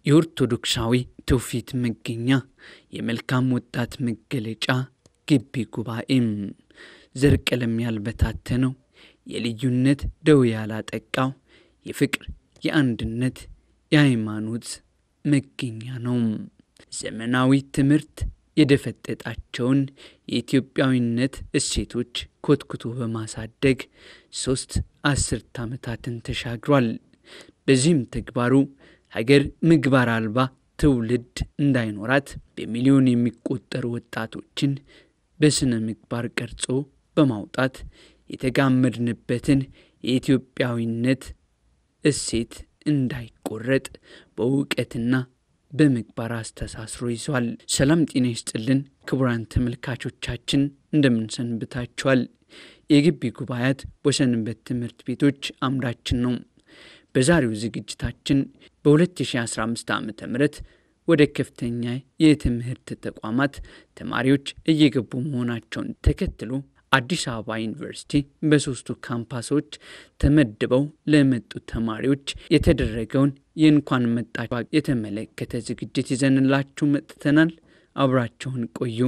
የኦርቶዶክሳዊ ትውፊት መገኛ የመልካም ወጣት መገለጫ ግቢ ጉባኤም ዘር ቀለም ያልበታተነው የልዩነት ደዌ ያላጠቃው የፍቅር፣ የአንድነት፣ የሃይማኖት መገኛ ነው። ዘመናዊ ትምህርት የደፈጠጣቸውን የኢትዮጵያዊነት እሴቶች ኮትኩቶ በማሳደግ ሶስት አስርት ዓመታትን ተሻግሯል። በዚህም ተግባሩ ሀገር ምግባር አልባ ትውልድ እንዳይኖራት በሚሊዮን የሚቆጠሩ ወጣቶችን በስነ ምግባር ቀርጾ በማውጣት የተጋመድንበትን የኢትዮጵያዊነት እሴት እንዳይቆረጥ በእውቀትና በምግባር አስተሳስሮ ይዟል። ሰላም ጤና ይስጥልን ክቡራን ተመልካቾቻችን እንደምንሰንብታችኋል። የግቢ ጉባኤያት በሰንበት ትምህርት ቤቶች አምዳችን ነው። በዛሬው ዝግጅታችን በ2015 ዓ ም ወደ ከፍተኛ የትምህርት ተቋማት ተማሪዎች እየገቡ መሆናቸውን ተከትሎ አዲስ አበባ ዩኒቨርሲቲ በሶስቱ ካምፓሶች ተመድበው ለመጡ ተማሪዎች የተደረገውን የእንኳን መጣችሁ የተመለከተ ዝግጅት ይዘንላችሁ መጥተናል። አብራቸውን ቆዩ።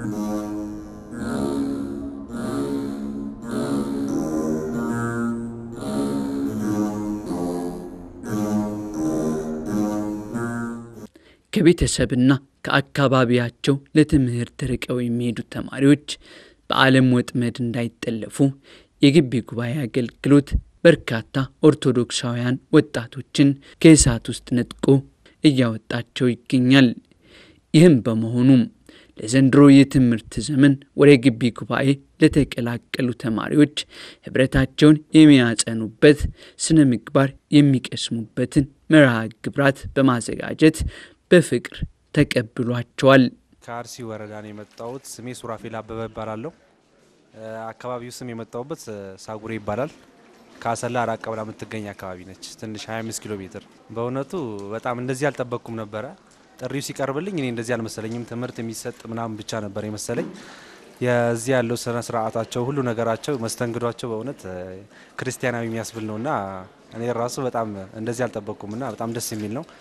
ከቤተሰብና ከአካባቢያቸው ለትምህርት ርቀው የሚሄዱ ተማሪዎች በዓለም ወጥመድ እንዳይጠለፉ የግቢ ጉባኤ አገልግሎት በርካታ ኦርቶዶክሳውያን ወጣቶችን ከእሳት ውስጥ ነጥቆ እያወጣቸው ይገኛል። ይህም በመሆኑም ለዘንድሮ የትምህርት ዘመን ወደ ግቢ ጉባኤ ለተቀላቀሉ ተማሪዎች ህብረታቸውን የሚያጸኑበት ስነ ምግባር የሚቀስሙበትን መርሃ ግብራት በማዘጋጀት በፍቅር ተቀብሏቸዋል። ከአርሲ ወረዳ ነው የመጣሁት። ስሜ ሱራፌል አበበ ይባላለሁ። አካባቢው ስም የመጣሁበት ሳጉሬ ይባላል። ከአሰላ ራቅ ብላ የምትገኝ አካባቢ ነች። ትንሽ 25 ኪሎ ሜትር። በእውነቱ በጣም እንደዚህ አልጠበቅኩም ነበረ። ጥሪው ሲቀርብልኝ እኔ እንደዚህ አልመሰለኝም። ትምህርት የሚሰጥ ምናምን ብቻ ነበር የመሰለኝ። የዚህ ያለው ስነ ስርዓታቸው፣ ሁሉ ነገራቸው፣ መስተንግዷቸው በእውነት ክርስቲያናዊ የሚያስብል ነውና እኔ ራሱ በጣም እንደዚህ አልጠበቅኩምና በጣም ደስ የሚል ነው።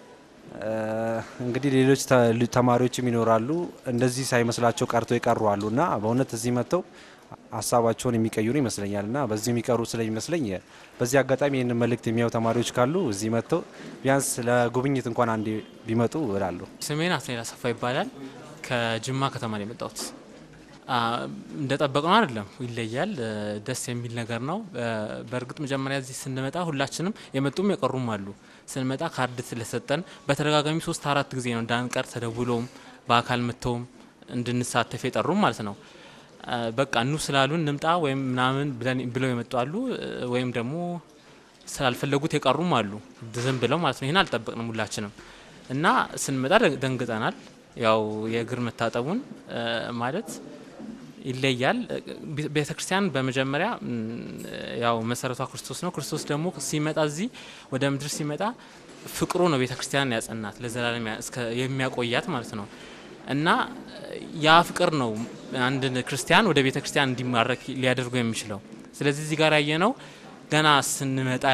እንግዲህ ሌሎች ተማሪዎችም ይኖራሉ እንደዚህ ሳይመስላቸው ቀርቶ የቀሩ አሉ እና በእውነት እዚህ መጥተው ሀሳባቸውን የሚቀይሩ ይመስለኛል እና በዚህ የሚቀሩ ስለሚመስለኝ በዚህ አጋጣሚ ይህንን መልእክት የሚያዩ ተማሪዎች ካሉ እዚህ መጥተው ቢያንስ ለጉብኝት እንኳን አንዴ ቢመጡ እላለሁ። ስሜን አስኔል አሰፋ ይባላል። ከጅማ ከተማ ነው የመጣሁት። እንደጠበቅ ነው አይደለም፣ ይለያል። ደስ የሚል ነገር ነው። በእርግጥ መጀመሪያ እዚህ ስንመጣ ሁላችንም የመጡም የቀሩም አሉ። ስንመጣ ካርድ ስለሰጠን በተደጋጋሚ ሶስት አራት ጊዜ ነው እንዳንቀር ተደውሎም በአካል መጥተውም እንድንሳተፍ የጠሩም ማለት ነው። በቃ እኑ ስላሉን እንምጣ ወይም ምናምን ብለው የመጡ አሉ፣ ወይም ደግሞ ስላልፈለጉት የቀሩም አሉ። ዝም ብለው ማለት ነው። ይህን አልጠበቅንም ሁላችንም እና ስንመጣ ደንግጠናል። ያው የእግር መታጠቡን ማለት ይለያል። ቤተ ክርስቲያን በመጀመሪያ ያው መሰረቷ ክርስቶስ ነው። ክርስቶስ ደግሞ ሲመጣ እዚህ ወደ ምድር ሲመጣ ፍቅሩ ነው ቤተ ክርስቲያን ያጸናት ለዘላለም የሚያቆያት ማለት ነው እና ያ ፍቅር ነው አንድ ክርስቲያን ወደ ቤተ ክርስቲያን እንዲማረክ ሊያደርገው የሚችለው። ስለዚህ እዚህ ጋር ያየ ነው ገና ስንመጣ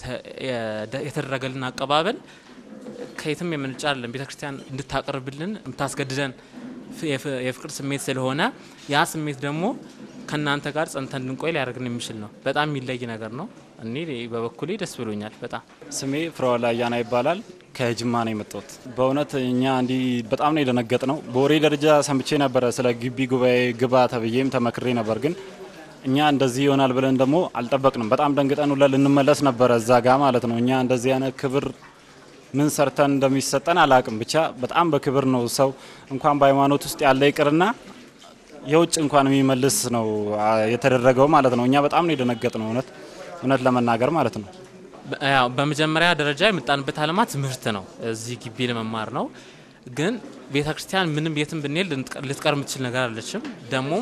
የተደረገልን አቀባበል ከየትም የመነጫ አይደለም። ቤተ ክርስቲያን እንድታቀርብልን የምታስገድደን የፍቅር ስሜት ስለሆነ ያ ስሜት ደግሞ ከእናንተ ጋር ጸንተን እንድንቆይ ሊያደርግን የሚችል ነው። በጣም የሚለይ ነገር ነው። እኔ በበኩሌ ደስ ብሎኛል በጣም። ስሜ ፍረዋላ አያና ይባላል። ከጅማ ነው የመጣሁት። በእውነት እኛ እንዲህ በጣም ነው የደነገጥ ነው። በወሬ ደረጃ ሰምቼ ነበረ ስለ ግቢ ጉባኤ ግባ ተብዬም ተመክሬ ነበር፣ ግን እኛ እንደዚህ ይሆናል ብለን ደግሞ አልጠበቅንም። በጣም ደንግጠን ሁላ ልንመለስ ነበረ እዛ ጋ ማለት ነው። እኛ እንደዚህ አይነት ክብር ምን ሰርተን እንደሚሰጠን አላቅም። ብቻ በጣም በክብር ነው ሰው እንኳን በሃይማኖት ውስጥ ያለ ይቅርና የውጭ እንኳን የሚመልስ ነው የተደረገው ማለት ነው። እኛ በጣም ነው የደነገጥ ነው እውነት እውነት ለመናገር ማለት ነው። ያው በመጀመሪያ ደረጃ የመጣንበት ዓላማ ትምህርት ነው። እዚህ ግቢ ለመማር ነው። ግን ቤተ ክርስቲያን ምንም የትም ብንሄድ ልትቀር የምትችል ነገር አለችም። ደግሞም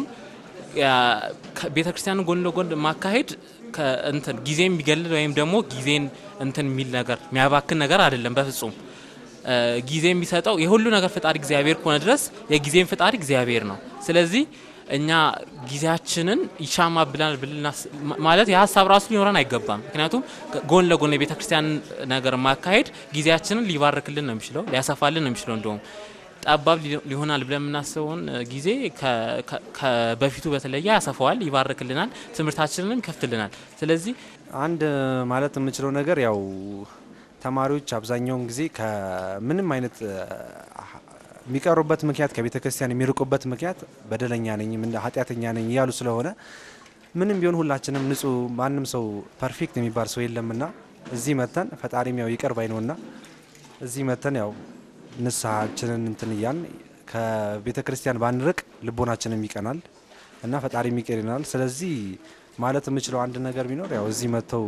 ቤተ ክርስቲያን ጎን ለጎን ማካሄድ እንትን ጊዜ የሚገልል ወይም ደግሞ ጊዜን እንትን የሚል ነገር የሚያባክን ነገር አይደለም በፍጹም። ጊዜ የሚሰጠው የሁሉ ነገር ፈጣሪ እግዚአብሔር ከሆነ ድረስ የጊዜን ፈጣሪ እግዚአብሔር ነው። ስለዚህ እኛ ጊዜያችንን ይሻማብናል ብልና ማለት የሀሳብ ራሱ ሊኖረን አይገባም። ምክንያቱም ጎን ለጎን የቤተ ክርስቲያን ነገር ማካሄድ ጊዜያችንን ሊባርክልን ነው የሚችለው፣ ሊያሰፋልን ነው የሚችለው። እንደውም ጠባብ ሊሆናል ብለን የምናስበውን ጊዜ ከበፊቱ በተለየ ያሰፋዋል፣ ይባርክልናል፣ ትምህርታችንንም ይከፍትልናል። ስለዚህ አንድ ማለት የምችለው ነገር ያው ተማሪዎች አብዛኛውን ጊዜ ከምንም አይነት የሚቀሩበት ምክንያት ከቤተ ክርስቲያን የሚርቁበት ምክንያት በደለኛ ነኝ፣ ኃጢአተኛ ነኝ እያሉ ስለሆነ ምንም ቢሆን ሁላችንም ንጹህ ማንም ሰው ፐርፌክት የሚባል ሰው የለምና እዚህ መተን ፈጣሪም ያው ይቅር ባይ ነውና እዚህ መተን ያው ንስሐችንን እንትን እያን ከቤተ ክርስቲያን ባንርቅ ልቦናችንም ይቀናል እና ፈጣሪ ይቅር ይለናል። ስለዚህ ማለት የምችለው አንድ ነገር ቢኖር ያው እዚህ መጥተው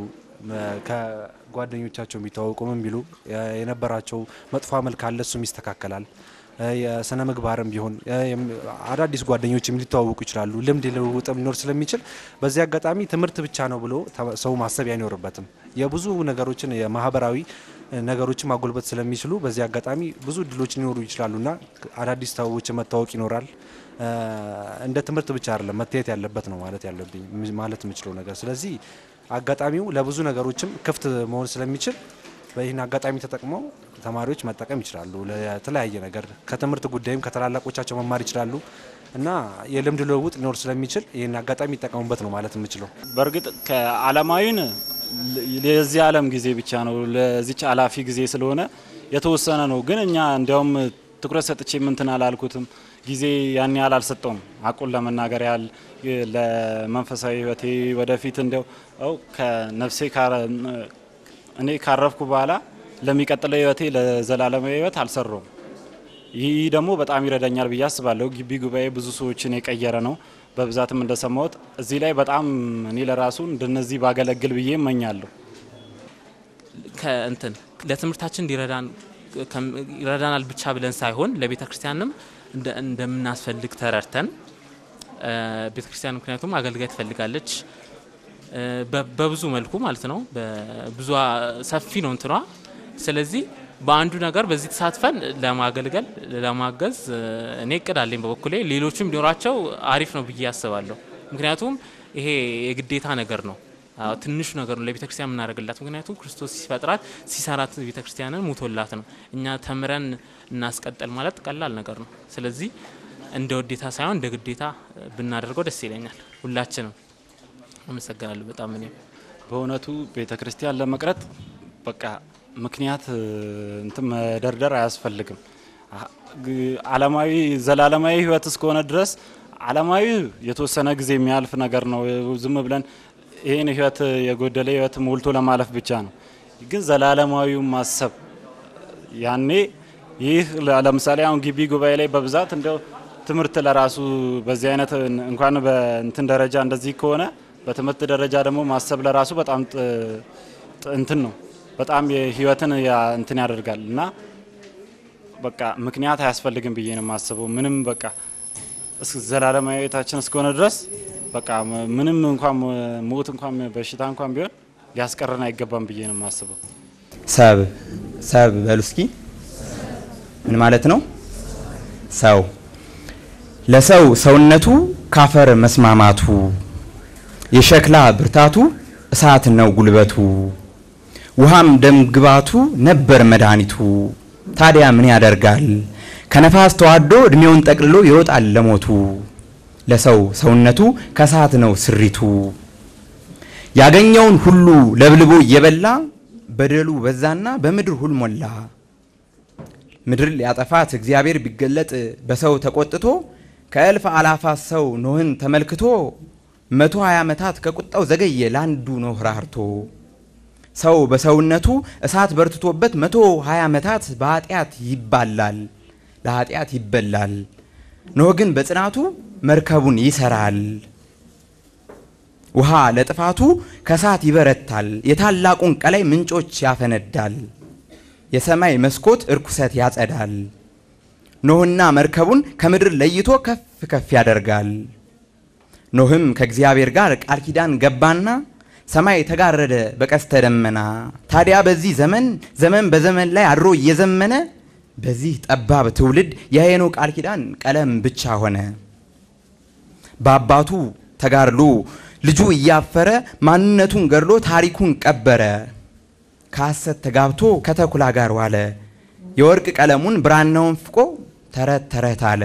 ከጓደኞቻቸው የሚተዋወቁ ምን ቢሉ የነበራቸው መጥፎ መልክ አለ፣ እሱም ይስተካከላል። የስነ ምግባርም ቢሆን አዳዲስ ጓደኞችም ሊተዋወቁ ይችላሉ። ልምድ ልውውጥም ሊኖር ስለሚችል በዚህ አጋጣሚ ትምህርት ብቻ ነው ብሎ ሰው ማሰብ አይኖርበትም። የብዙ ነገሮችን የማህበራዊ ነገሮችን ማጎልበት ስለሚችሉ በዚህ አጋጣሚ ብዙ እድሎች ሊኖሩ ይችላሉና አዳዲስ ሰዎች መታወቅ ይኖራል። እንደ ትምህርት ብቻ አይደለም መታየት ያለበት ነው ማለት ያለብኝ ማለት የምችለው ነገር። ስለዚህ አጋጣሚው ለብዙ ነገሮችም ክፍት መሆን ስለሚችል በይህን አጋጣሚ ተጠቅመው ተማሪዎች መጠቀም ይችላሉ። ለተለያየ ነገር ከትምህርት ጉዳይም ከታላላቆቻቸው መማር ይችላሉ እና የልምድ ልውውጥ ሊኖር ስለሚችል ይህን አጋጣሚ ይጠቀሙበት ነው ማለት የምችለው። በእርግጥ ከዓለማዊን የዚህ ዓለም ጊዜ ብቻ ነው፣ ለዚች አላፊ ጊዜ ስለሆነ የተወሰነ ነው። ግን እኛ እንዲያውም ትኩረት ሰጥቼ ምንትን አላልኩትም፣ ጊዜ ያን ያህል አልሰጠውም። አቁን ለመናገር ያህል ለመንፈሳዊ ሕይወቴ ወደፊት እንዲያው ከነፍሴ እኔ ካረፍኩ በኋላ ለሚቀጥለው ሕይወቴ ለዘላለማዊ ሕይወት አልሰራውም። ይህ ደግሞ በጣም ይረዳኛል ብዬ አስባለሁ። ግቢ ጉባኤ ብዙ ሰዎችን የቀየረ ነው። በብዛትም እንደሰማሁት እዚህ ላይ በጣም እኔ ለራሱ እንደነዚህ ባገለግል ብዬ እመኛለሁ። ከእንትን ለትምህርታችን እንዲረዳን ይረዳናል ብቻ ብለን ሳይሆን ለቤተ ክርስቲያንም እንደምናስፈልግ ተረድተን ቤተ ክርስቲያን ምክንያቱም አገልጋይ ትፈልጋለች በብዙ መልኩ ማለት ነው። ብዙ ሰፊ ነው እንትኗ። ስለዚህ በአንዱ ነገር በዚህ ተሳትፈን ለማገልገል ለማገዝ እኔ እቅድ አለኝ በበኩሌ። ሌሎችም ቢኖራቸው አሪፍ ነው ብዬ አስባለሁ። ምክንያቱም ይሄ የግዴታ ነገር ነው፣ ትንሹ ነገር ነው ለቤተ ክርስቲያን የምናደርግላት። ምክንያቱም ክርስቶስ ሲፈጥራት ሲሰራት ቤተ ክርስቲያንን ሙቶላት ነው። እኛ ተምረን እናስቀጠል ማለት ቀላል ነገር ነው። ስለዚህ እንደ ውዴታ ሳይሆን እንደ ግዴታ ብናደርገው ደስ ይለኛል ሁላችንም። አመሰግናለሁ በጣም እኔም በእውነቱ ቤተ ክርስቲያን ለመቅረት በቃ ምክንያት እንትን መደርደር አያስፈልግም። ዓለማዊ ዘላለማዊ ሕይወት እስከሆነ ድረስ ዓለማዊ የተወሰነ ጊዜ የሚያልፍ ነገር ነው። ዝም ብለን ይህን ሕይወት የጎደለ ሕይወት ሞልቶ ለማለፍ ብቻ ነው። ግን ዘላለማዊው ማሰብ ያኔ ይህ ለምሳሌ አሁን ግቢ ጉባኤ ላይ በብዛት እንደው ትምህርት ለራሱ በዚህ አይነት እንኳን በእንትን ደረጃ እንደዚህ ከሆነ በትምህርት ደረጃ ደግሞ ማሰብ ለራሱ በጣም እንትን ነው በጣም የህይወትን እንትን ያደርጋል እና በቃ ምክንያት አያስፈልግም ብዬ ነው የማስበው። ምንም በቃ ዘላለማዊ ህይወታችን እስከሆነ ድረስ በቃ ምንም እንኳን ሞት እንኳን በሽታ እንኳን ቢሆን ሊያስቀረን አይገባም ብዬ ነው የማስበው። ሰብ ሰብ በሉ እስኪ ምን ማለት ነው? ሰው ለሰው ሰውነቱ ካፈር መስማማቱ የሸክላ ብርታቱ እሳት ነው ጉልበቱ ውሃም ደም ግባቱ ነበር መድኃኒቱ። ታዲያ ምን ያደርጋል ከነፋስ ተዋዶ እድሜውን ጠቅልሎ ይወጣል ለሞቱ። ለሰው ሰውነቱ ከእሳት ነው ስሪቱ ያገኘውን ሁሉ ለብልቦ እየበላ በደሉ በዛና በምድር ሁል ሞላ። ምድር ሊያጠፋት እግዚአብሔር ቢገለጥ በሰው ተቆጥቶ ከእልፍ አላፋት ሰው ኖህን ተመልክቶ መቶ ሀያ ዓመታት ከቁጣው ዘገየ ለአንዱ ኖህ ራርቶ ሰው በሰውነቱ እሳት በርትቶበት መቶ ሀያ ዓመታት በኃጢአት ይባላል ለኃጢአት ይበላል። ኖህ ግን በጽናቱ መርከቡን ይሰራል። ውሃ ለጥፋቱ ከእሳት ይበረታል። የታላቁን ቀላይ ምንጮች ያፈነዳል። የሰማይ መስኮት እርኩሰት ያጸዳል። ኖህና መርከቡን ከምድር ለይቶ ከፍ ከፍ ያደርጋል። ኖህም ከእግዚአብሔር ጋር ቃል ኪዳን ገባና ሰማይ ተጋረደ በቀስተ ደመና። ታዲያ በዚህ ዘመን ዘመን በዘመን ላይ አድሮ እየዘመነ በዚህ ጠባብ ትውልድ የሄኖ ቃል ኪዳን ቀለም ብቻ ሆነ። በአባቱ ተጋድሎ ልጁ እያፈረ ማንነቱን ገድሎ ታሪኩን ቀበረ። ከሐሰት ተጋብቶ ከተኩላ ጋር ዋለ። የወርቅ ቀለሙን ብራናውን ፍቆ ተረት ተረት አለ።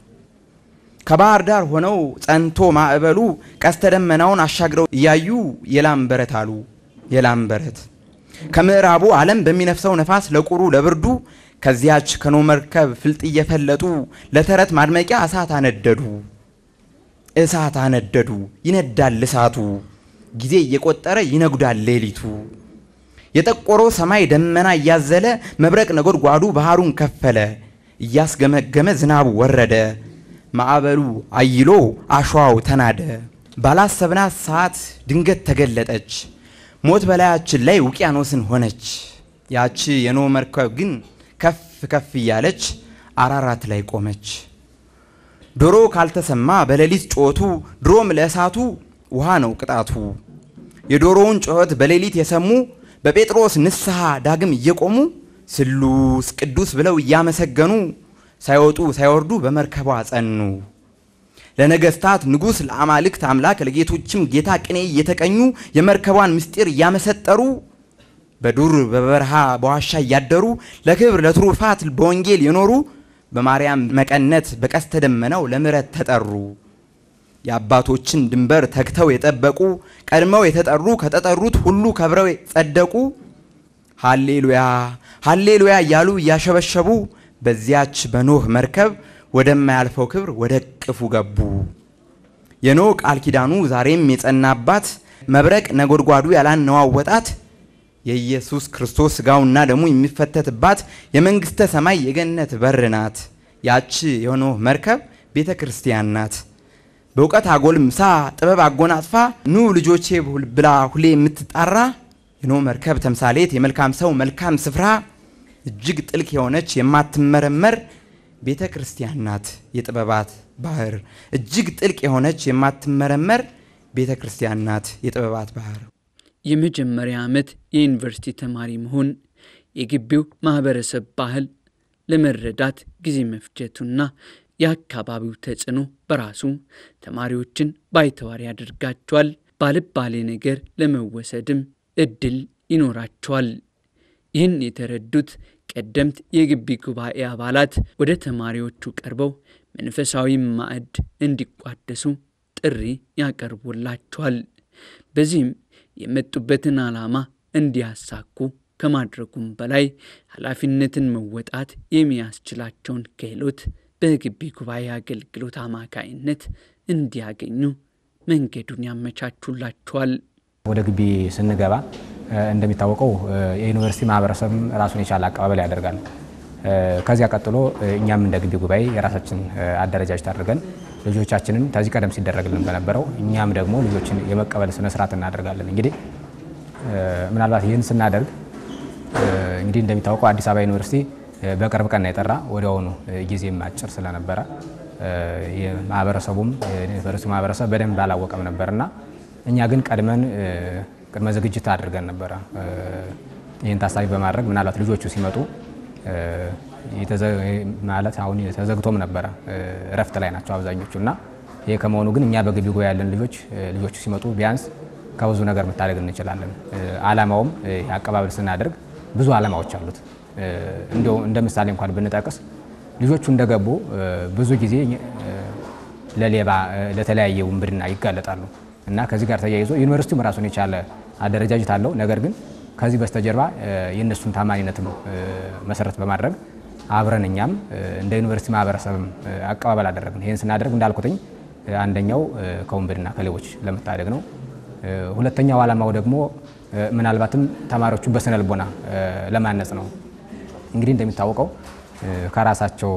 ከባህር ዳር ሆነው ጸንቶ ማዕበሉ ቀስተ ደመናውን አሻግረው እያዩ የላም በረት አሉ። የላም በረት ከምዕራቡ ዓለም በሚነፍሰው ነፋስ ለቁሩ ለብርዱ ከዚያች ከኖ መርከብ ፍልጥ እየፈለጡ ለተረት ማድመቂያ እሳት አነደዱ። እሳት አነደዱ። ይነዳል እሳቱ ጊዜ እየቆጠረ ይነጉዳል ሌሊቱ። የጠቆረው ሰማይ ደመና እያዘለ መብረቅ ነጎድጓዱ ባህሩን ከፈለ። እያስገመገመ ዝናቡ ወረደ። ማዕበሉ አይሎ አሸዋው ተናደ። ባላሰብናት ሰዓት ድንገት ተገለጠች። ሞት በላያችን ላይ ውቅያኖስን ሆነች። ያቺ የኖ መርከብ ግን ከፍ ከፍ እያለች አራራት ላይ ቆመች። ዶሮ ካልተሰማ በሌሊት ጮቱ ድሮም ለእሳቱ ውሃ ነው ቅጣቱ። የዶሮውን ጩኸት በሌሊት የሰሙ በጴጥሮስ ንስሐ ዳግም እየቆሙ ስሉስ ቅዱስ ብለው እያመሰገኑ ሳይወጡ ሳይወርዱ በመርከቧ ጸኑ። ለነገስታት ንጉሥ፣ ለአማልክት አምላክ፣ ለጌቶችም ጌታ ቅኔ እየተቀኙ የመርከቧን ምስጢር እያመሰጠሩ በዱር በበረሃ በዋሻ እያደሩ ለክብር ለትሩፋት በወንጌል የኖሩ በማርያም መቀነት በቀስተ ደመናው ለምሕረት ተጠሩ። የአባቶችን ድንበር ተግተው የጠበቁ ቀድመው የተጠሩ ከተጠሩት ሁሉ ከብረው ጸደቁ። ሃሌሉያ ሃሌሉያ እያሉ እያሸበሸቡ በዚያች በኖህ መርከብ ወደማያልፈው ክብር ወደ ቅፉ ገቡ። የኖህ ቃል ኪዳኑ ዛሬም የጸናባት መብረቅ ነጎድጓዱ ያላነዋወጣት የኢየሱስ ክርስቶስ ሥጋውና ደሙ የሚፈተትባት የመንግሥተ ሰማይ የገነት በር ናት። ያች የኖህ መርከብ ቤተ ክርስቲያን ናት። በእውቀት አጎልምሳ ጥበብ አጎናጽፋ ኑ ልጆቼ ብላ ሁሌ የምትጣራ የኖህ መርከብ ተምሳሌት የመልካም ሰው መልካም ስፍራ እጅግ ጥልቅ የሆነች የማትመረመር ቤተ ክርስቲያን ናት። የጥበባት ባህር እጅግ ጥልቅ የሆነች የማትመረመር ቤተ ክርስቲያን ናት። የጥበባት ባህር የመጀመሪያ ዓመት የዩኒቨርሲቲ ተማሪ መሆን የግቢው ማህበረሰብ ባህል ለመረዳት ጊዜ መፍጀቱና የአካባቢው ተጽዕኖ በራሱ ተማሪዎችን ባይተዋር ያደርጋቸዋል። ባልባሌ ነገር ለመወሰድም እድል ይኖራቸዋል። ይህን የተረዱት ቀደምት የግቢ ጉባኤ አባላት ወደ ተማሪዎቹ ቀርበው መንፈሳዊ ማዕድ እንዲቋደሱ ጥሪ ያቀርቡላቸዋል። በዚህም የመጡበትን ዓላማ እንዲያሳኩ ከማድረጉም በላይ ኃላፊነትን መወጣት የሚያስችላቸውን ክህሎት በግቢ ጉባኤ አገልግሎት አማካይነት እንዲያገኙ መንገዱን ያመቻቹላቸዋል። ወደ ግቢ ስንገባ እንደሚታወቀው የዩኒቨርሲቲ ማህበረሰብ ራሱን የቻለ አቀባበል ያደርጋል። ከዚያ ቀጥሎ እኛም እንደ ግቢ ጉባኤ የራሳችን አደረጃጀት አድርገን ልጆቻችንን ከዚህ ቀደም ሲደረግልን በነበረው እኛም ደግሞ ልጆችን የመቀበል ስነስርዓት እናደርጋለን። እንግዲህ ምናልባት ይህን ስናደርግ እንግዲህ እንደሚታወቀው አዲስ አበባ ዩኒቨርሲቲ በቅርብ ቀን የጠራ ወዲያውኑ ጊዜም አጭር ስለነበረ ማህበረሰቡም ዩኒቨርሲቲ ማህበረሰብ በደንብ አላወቀም ነበርና እኛ ግን ቀድመን ቅድመ ዝግጅት አድርገን ነበረ። ይህን ታሳቢ በማድረግ ምናልባት ልጆቹ ሲመጡ ማለት አሁን ተዘግቶም ነበረ፣ እረፍት ላይ ናቸው አብዛኞቹ እና ይህ ከመሆኑ ግን እኛ በግቢ ጉባኤ ያለን ልጆች ልጆቹ ሲመጡ ቢያንስ ከብዙ ነገር መታደግ እንችላለን። አላማውም አቀባበል ስናደርግ ብዙ አላማዎች አሉት። እንዲያው እንደ ምሳሌ እንኳን ብንጠቅስ ልጆቹ እንደገቡ ብዙ ጊዜ ለሌባ ለተለያየ ውንብድና ይጋለጣሉ እና ከዚህ ጋር ተያይዞ ዩኒቨርሲቲውም ራሱን የቻለ አደረጃጀት አለው። ነገር ግን ከዚህ በስተጀርባ የእነሱን ታማኒነትም መሰረት በማድረግ አብረን እኛም እንደ ዩኒቨርሲቲ ማህበረሰብም አቀባበል አደረግን። ይህን ስናደርግ እንዳልኩትኝ አንደኛው ከውንብድና ከሌቦች ለመታደግ ነው። ሁለተኛው ዓላማው ደግሞ ምናልባትም ተማሪዎቹን በስነ ልቦና ለማነጽ ነው። እንግዲህ እንደሚታወቀው ከራሳቸው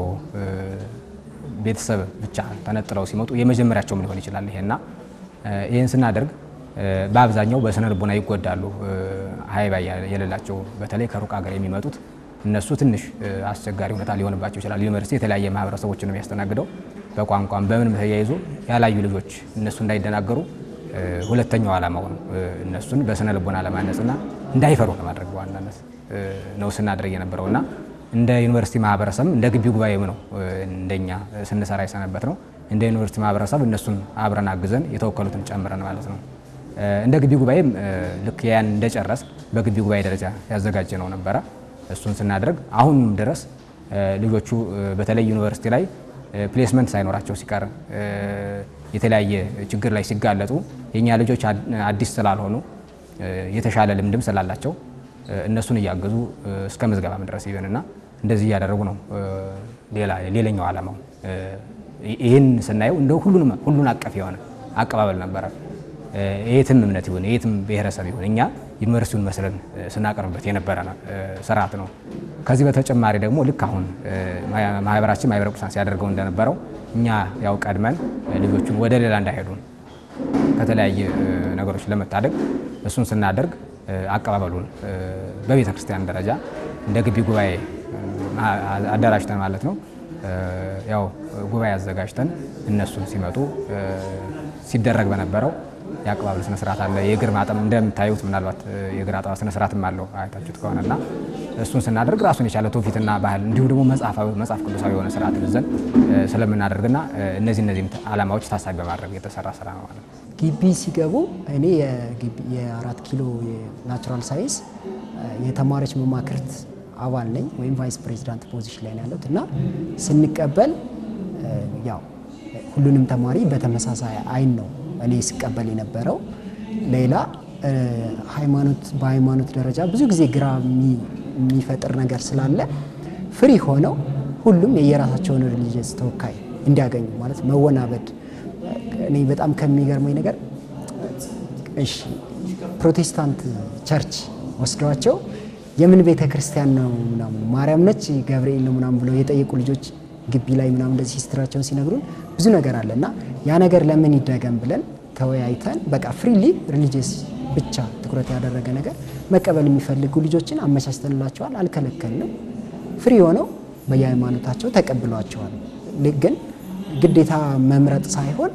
ቤተሰብ ብቻ ተነጥለው ሲመጡ የመጀመሪያቸውም ሊሆን ይችላል ይሄና ይህን ስናደርግ በአብዛኛው በስነ ልቦና ይጎዳሉ። ሀይባ የሌላቸው በተለይ ከሩቅ ሀገር የሚመጡት እነሱ ትንሽ አስቸጋሪ ሁኔታ ሊሆንባቸው ይችላል። ዩኒቨርሲቲ የተለያየ ማህበረሰቦችን ነው የሚያስተናግደው። በቋንቋም በምንም ተያይዞ ያላዩ ልጆች እነሱ እንዳይደናገሩ ሁለተኛው ዓላማው ነው። እነሱን በስነ ልቦና ለማነጽና እንዳይፈሩ ለማድረግ በዋናነት ነው ስናደርግ የነበረው እና እንደ ዩኒቨርሲቲ ማህበረሰብ እንደ ግቢ ጉባኤም ነው እንደኛ ስንሰራ የሰነበት ነው። እንደ ዩኒቨርሲቲ ማህበረሰብ እነሱን አብረን አግዘን የተወከሉትን ጨምረን ማለት ነው። እንደ ግቢ ጉባኤም ልክ ያን እንደጨረስ በግቢ ጉባኤ ደረጃ ያዘጋጀ ነው ነበረ። እሱን ስናደርግ አሁንም ድረስ ልጆቹ በተለይ ዩኒቨርሲቲ ላይ ፕሌስመንት ሳይኖራቸው ሲቀር የተለያየ ችግር ላይ ሲጋለጡ የእኛ ልጆች አዲስ ስላልሆኑ የተሻለ ልምድም ስላላቸው እነሱን እያገዙ እስከ ምዝገባም ድረስ ይሆንና እንደዚህ እያደረጉ ነው። ሌላኛው ዓላማው ይህን ስናየው እንደ ሁሉን አቀፍ የሆነ አቀባበል ነበረ። የትም እምነት ይሁን የትም ብሔረሰብ ይሁን እኛ ዩኒቨርሲቲውን መስለን ስናቀርብበት የነበረ ስርዓት ነው። ከዚህ በተጨማሪ ደግሞ ልክ አሁን ማህበራችን ማህበረ ቅዱሳን ሲያደርገው እንደነበረው እኛ ያው ቀድመን ልጆቹን ወደ ሌላ እንዳይሄዱ ከተለያየ ነገሮች ለመታደግ እሱን ስናደርግ አቀባበሉን በቤተ ክርስቲያን ደረጃ እንደ ግቢ ጉባኤ አደራጅተን ማለት ነው ያው ጉባኤ አዘጋጅተን እነሱን ሲመጡ ሲደረግ በነበረው የአቀባበል ስነ ስርዓት አለ። የእግር ማጠም እንደምታዩት ምናልባት የእግር አጠባ ስነ ስርዓትም አለው አይታችሁት ከሆነና እሱን ስናደርግ ራሱን የቻለ ትውፊትና ባህል እንዲሁም ደግሞ መጽሐፍ ቅዱሳዊ የሆነ ስርዓት ይዘን ስለምናደርግና እነዚህ እነዚህ ዓላማዎች ታሳቢ በማድረግ የተሰራ ስራ ነው ማለት ነው። ግቢ ሲገቡ እኔ የአራት ኪሎ የናቹራል ሳይንስ የተማሪዎች መማክርት አባል ነኝ ወይም ቫይስ ፕሬዚዳንት ፖዚሽን ላይ ነው ያለሁት እና ስንቀበል ያው ሁሉንም ተማሪ በተመሳሳይ አይን ነው እኔ ስቀበል የነበረው። ሌላ ሃይማኖት በሃይማኖት ደረጃ ብዙ ጊዜ ግራ የሚፈጥር ነገር ስላለ ፍሪ ሆነው ሁሉም የየራሳቸውን ሪሊጅስ ተወካይ እንዲያገኙ ማለት መወናበድ እኔ በጣም ከሚገርመኝ ነገር እሺ ፕሮቴስታንት ቸርች ወስደዋቸው የምን ቤተ ክርስቲያን ነው ምናምን ማርያም ነች ገብርኤል ነው ምናምን ብለው የጠየቁ ልጆች ግቢ ላይ ምናምን እንደዚህ ሂስትራቸውን ሲነግሩን ብዙ ነገር አለ እና ያ ነገር ለምን ይደገም ብለን ተወያይተን በቃ ፍሪሊ ሪሊጂየስ ብቻ ትኩረት ያደረገ ነገር መቀበል የሚፈልጉ ልጆችን አመቻችተንላቸዋል። አልከለከልንም። ፍሪ ሆነው በየሃይማኖታቸው ተቀብሏቸዋል። ግን ግዴታ መምረጥ ሳይሆን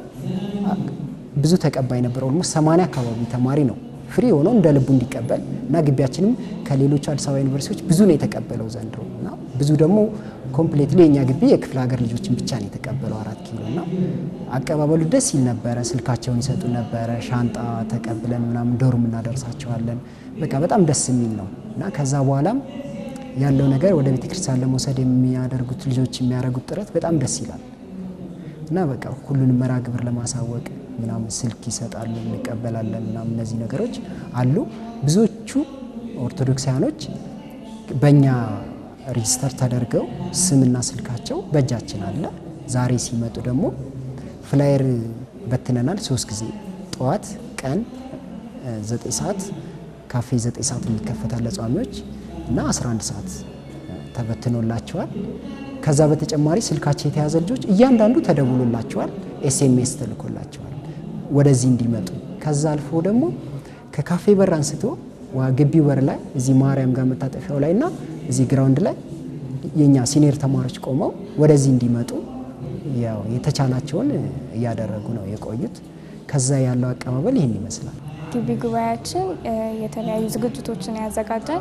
ብዙ ተቀባይ ነበር። ኦልሞስት ሰማንያ አካባቢ ተማሪ ነው ፍሪ ሆኖ እንደ ልቡ እንዲቀበል እና ግቢያችንም ከሌሎቹ አዲስ አበባ ዩኒቨርሲቲዎች ብዙ ነው የተቀበለው ዘንድሮ እና ብዙ ደግሞ ኮምፕሌትሊ የኛ ግቢ የክፍለ ሀገር ልጆችን ብቻ ነው የተቀበለው አራት ኪሎ እና አቀባበሉ ደስ ይል ነበረ። ስልካቸውን ይሰጡ ነበረ። ሻንጣ ተቀብለን ምናምን ዶርም እናደርሳቸዋለን። በቃ በጣም ደስ የሚል ነው እና ከዛ በኋላም ያለው ነገር ወደ ቤተክርስቲያን ለመውሰድ የሚያደርጉት ልጆች የሚያደርጉት ጥረት በጣም ደስ ይላል እና በቃ ሁሉንም መርሃ ግብር ለማሳወቅ ምናምን ስልክ ይሰጣሉ፣ እንቀበላለን ምናምን እነዚህ ነገሮች አሉ። ብዙዎቹ ኦርቶዶክሳውያኖች በእኛ ሬጅስተር ተደርገው ስምና ስልካቸው በእጃችን አለ። ዛሬ ሲመጡ ደግሞ ፍላየር በትነናል። ሶስት ጊዜ ጠዋት፣ ቀን ዘጠኝ ሰዓት ካፌ ዘጠኝ ሰዓት የሚከፈታል ለጿሚዎች እና 11 ሰዓት ተበትኖላቸዋል። ከዛ በተጨማሪ ስልካቸው የተያዘ ልጆች እያንዳንዱ ተደውሎላቸዋል፣ ኤስኤምኤስ ተልኮላቸዋል ወደዚህ እንዲመጡ። ከዛ አልፎ ደግሞ ከካፌ በር አንስቶ ግቢው በር ላይ እዚህ ማርያም ጋር መታጠፊያው ላይ እና እዚህ ግራውንድ ላይ የኛ ሲኒየር ተማሪዎች ቆመው ወደዚህ እንዲመጡ ያው የተቻላቸውን እያደረጉ ነው የቆዩት። ከዛ ያለው አቀባበል ይህን ይመስላል። ግቢ ጉባኤያችን የተለያዩ ዝግጅቶችን ያዘጋጃል።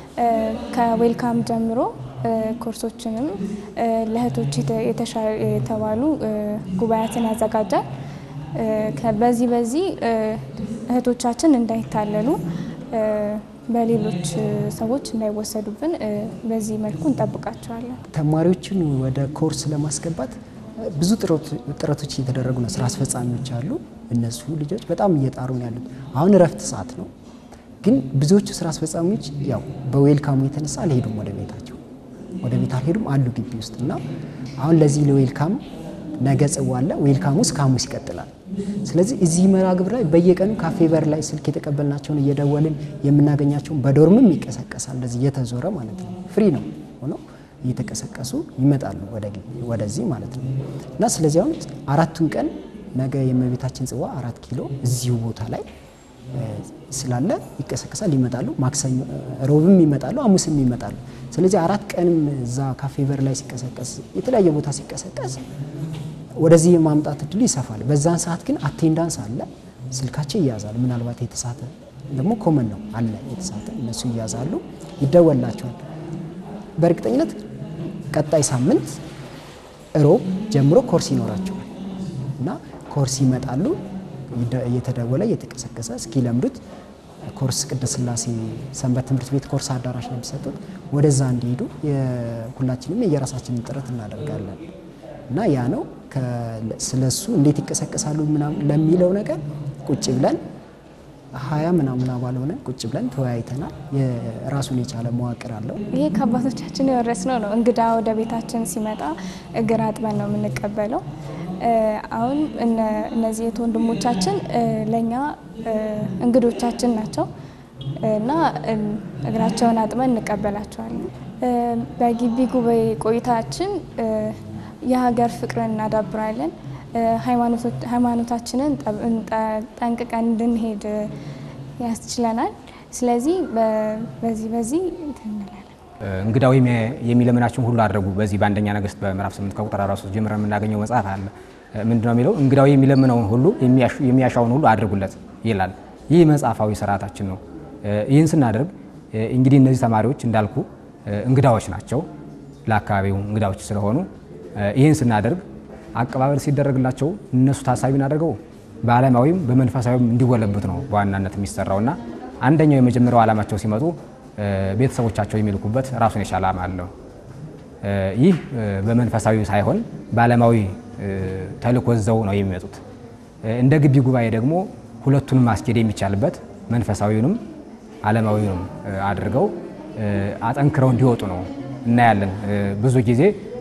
ከዌልካም ጀምሮ ኮርሶችንም ለእህቶች የተባሉ ጉባኤያትን ያዘጋጃል። በዚህ በዚህ እህቶቻችን እንዳይታለሉ በሌሎች ሰዎች እንዳይወሰዱብን በዚህ መልኩ እንጠብቃቸዋለን። ተማሪዎችን ወደ ኮርስ ለማስገባት ብዙ ጥረቶች እየተደረጉ ነው። ስራ አስፈጻሚዎች አሉ። እነሱ ልጆች በጣም እየጣሩ ነው ያሉት። አሁን እረፍት ሰዓት ነው፣ ግን ብዙዎቹ ስራ አስፈጻሚዎች ያው በዌልካሙ የተነሳ አልሄዱም ወደ ቤታቸው፣ ወደ ቤት አልሄዱም አሉ ግቢ ውስጥ እና አሁን ለዚህ ለዌልካም ነገ ጽዋ አለ። ዌልካሙ እስከ ሐሙስ ይቀጥላል። ስለዚህ እዚህ መርሃ ግብር ላይ በየቀኑ ካፌ በር ላይ ስልክ የተቀበልናቸውን እየደወልን የምናገኛቸውን በዶርምም ይቀሰቀሳል። እንደዚህ እየተዞረ ማለት ነው። ፍሪ ነው ሆኖ እየተቀሰቀሱ ይመጣሉ ወደ ወደዚህ ማለት ነው እና ስለዚህ አሁን አራቱን ቀን ነገ የእመቤታችን ጽዋ አራት ኪሎ እዚሁ ቦታ ላይ ስላለ ይቀሰቀሳል፣ ይመጣሉ። ማክሰኞ ሮብም ይመጣሉ፣ ሐሙስም ይመጣሉ። ስለዚህ አራት ቀንም እዛ ካፌ በር ላይ ሲቀሰቀስ የተለያየ ቦታ ሲቀሰቀስ ወደዚህ የማምጣት እድሉ ይሰፋል። በዛን ሰዓት ግን አቴንዳንስ አለ፣ ስልካቸው ይያዛል። ምናልባት የተሳተ ደግሞ ኮመን ነው አለ የተሳተ እነሱ ይያዛሉ፣ ይደወላቸዋል። በእርግጠኝነት ቀጣይ ሳምንት እሮብ ጀምሮ ኮርስ ይኖራቸዋል። እና ኮርስ ይመጣሉ እየተደወለ እየተቀሰቀሰ እስኪለምዱት ኮርስ ቅድስት ሥላሴ ሰንበት ትምህርት ቤት ኮርስ አዳራሽ ነው የሚሰጡት። ወደዛ እንዲሄዱ ሁላችንም የየራሳችንን ጥረት እናደርጋለን እና ያ ነው ስለሱ እንዴት ይቀሰቀሳሉ ምናምን ለሚለው ነገር ቁጭ ብለን ሀያ ምናምን አባል ሆነን ቁጭ ብለን ተወያይተናል። የራሱን የቻለ መዋቅር አለው። ይሄ ከአባቶቻችን የወረስነው ነው። እንግዳ ወደ ቤታችን ሲመጣ እግር አጥበን ነው የምንቀበለው። አሁን እነዚህ የት ወንድሞቻችን ለእኛ እንግዶቻችን ናቸው እና እግራቸውን አጥበን እንቀበላቸዋለን። በግቢ ጉባኤ ቆይታችን የሀገር ፍቅርን እናዳብራለን። ሃይማኖታችንን ጠንቅቀን እንድንሄድ ያስችለናል። ስለዚህ በዚህ በዚህ እንላለን። እንግዳው የሚለምናችሁን ሁሉ አድርጉ። በዚህ በአንደኛ ነገሥት በምዕራፍ 8 ከቁጥር 43 ጀምረን የምናገኘው መጽሐፍ አለ። ምንድነው የሚለው? እንግዳው የሚለምነውን ሁሉ የሚያሻውን ሁሉ አድርጉለት ይላል። ይህ መጽሐፋዊ ስርዓታችን ነው። ይህን ስናደርግ እንግዲህ እነዚህ ተማሪዎች እንዳልኩ እንግዳዎች ናቸው፣ ለአካባቢው እንግዳዎች ስለሆኑ ይህን ስናደርግ አቀባበል ሲደረግላቸው እነሱ ታሳቢ እናደርገው በዓለማዊም በመንፈሳዊም እንዲጎለብት ነው በዋናነት የሚሰራው እና አንደኛው የመጀመሪያው ዓላማቸው ሲመጡ ቤተሰቦቻቸው የሚልኩበት ራሱን የቻለ ዓላማ አለው። ይህ በመንፈሳዊ ሳይሆን በዓለማዊ ተልእኮ ዘው ነው የሚመጡት። እንደ ግቢ ጉባኤ ደግሞ ሁለቱንም ማስኬድ የሚቻልበት መንፈሳዊውንም ዓለማዊውንም አድርገው አጠንክረው እንዲወጡ ነው እናያለን። ብዙ ጊዜ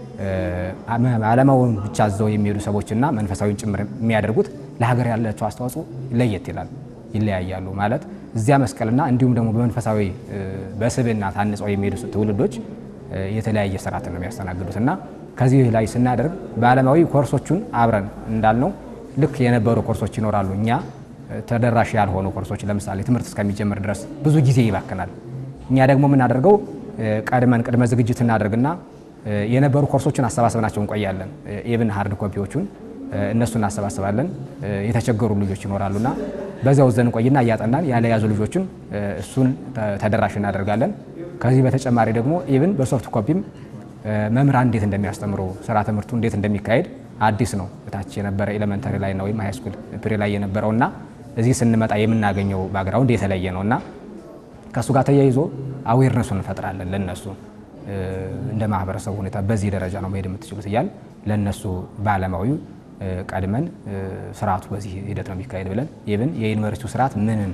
ዓለማውን ብቻ ዘው የሚሄዱ ሰዎችና መንፈሳዊን ጭምር የሚያደርጉት ለሀገር ያላቸው አስተዋጽኦ ለየት ይላል፣ ይለያያሉ። ማለት እዚያ መስቀልና እንዲሁም ደግሞ በመንፈሳዊ በስብዕና ታንጸው የሚሄዱ ትውልዶች የተለያየ ስርዓትን ነው የሚያስተናግዱት እና ከዚህ ላይ ስናደርግ በዓለማዊ ኮርሶቹን አብረን እንዳልነው ልክ የነበሩ ኮርሶች ይኖራሉ። እኛ ተደራሽ ያልሆኑ ኮርሶች ለምሳሌ ትምህርት እስከሚጀምር ድረስ ብዙ ጊዜ ይባክናል። እኛ ደግሞ የምናደርገው ቀድመን ቅድመ ዝግጅት እናደርግና የነበሩ ኮርሶችን አሰባስበናቸው እንቆያለን። ኢቭን ሀርድ ኮፒዎቹን እነሱ እናሰባስባለን። የተቸገሩ ልጆች ይኖራሉና በዚያው ዘን እንቆይና እያጠናን ያለያዙ ልጆችን እሱን ተደራሽ እናደርጋለን። ከዚህ በተጨማሪ ደግሞ ኢቭን በሶፍት ኮፒም መምህራን እንዴት እንደሚያስተምሩ ስራ ትምህርቱ እንዴት እንደሚካሄድ አዲስ ነው። እታች የነበረ ኤሌመንተሪ ላይ ነው ወይም ሃይስኩል ፕሪ ላይ የነበረውና እዚህ ስንመጣ የምናገኘው ባግራውንድ የተለየ ነው እና ከእሱ ጋር ተያይዞ አዌርነሱን እንፈጥራለን ለነሱ እንደ ማህበረሰቡ ሁኔታ በዚህ ደረጃ ነው መሄድ የምትችሉት እያል ለእነሱ በዓለማዊ ቀድመን ስርዓቱ በዚህ ሂደት ነው የሚካሄድ ብለን ኢቭን የዩኒቨርሲቲው ስርዓት ምንን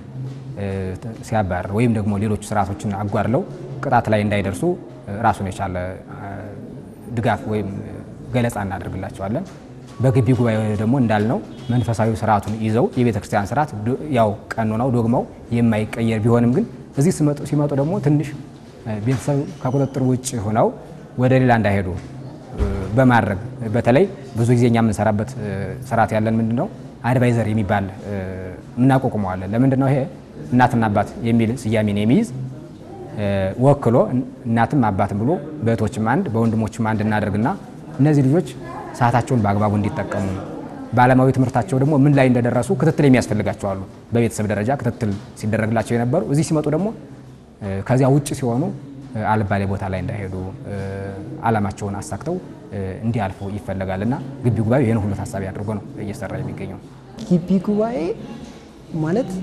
ሲያባርር ወይም ደግሞ ሌሎች ስርዓቶችን አጓድለው ቅጣት ላይ እንዳይደርሱ ራሱን የቻለ ድጋፍ ወይም ገለጻ እናደርግላቸዋለን። በግቢ ጉባኤ ደግሞ እንዳልነው መንፈሳዊ ስርዓቱን ይዘው የቤተ ክርስቲያን ስርዓት ያው ቀኖናው ዶግማው የማይቀየር ቢሆንም ግን እዚህ ሲመጡ ደግሞ ትንሽ ቤተሰብ ከቁጥጥር ውጭ ሆነው ወደ ሌላ እንዳይሄዱ በማድረግ በተለይ ብዙ ጊዜ እኛ የምንሰራበት ስርዓት ያለን ምንድን ነው አድቫይዘር የሚባል እናቋቁመዋለን። ለምንድን ነው ይሄ እናትና አባት የሚል ስያሜን የሚይዝ ወክሎ እናትም አባትም ብሎ በእህቶችም አንድ በወንድሞችም አንድ እናደርግና እነዚህ ልጆች ሰዓታቸውን በአግባቡ እንዲጠቀሙ በዓለማዊ ትምህርታቸው ደግሞ ምን ላይ እንደደረሱ ክትትል የሚያስፈልጋቸው አሉ። በቤተሰብ ደረጃ ክትትል ሲደረግላቸው የነበሩ እዚህ ሲመጡ ደግሞ ከዚያ ውጭ ሲሆኑ አልባሌ ቦታ ላይ እንዳይሄዱ ዓላማቸውን አሳክተው እንዲያልፉ ይፈለጋል እና ግቢ ጉባኤ ይህን ሁሉ ታሳቢ አድርጎ ነው እየሰራ የሚገኘው። ግቢ ጉባኤ ማለት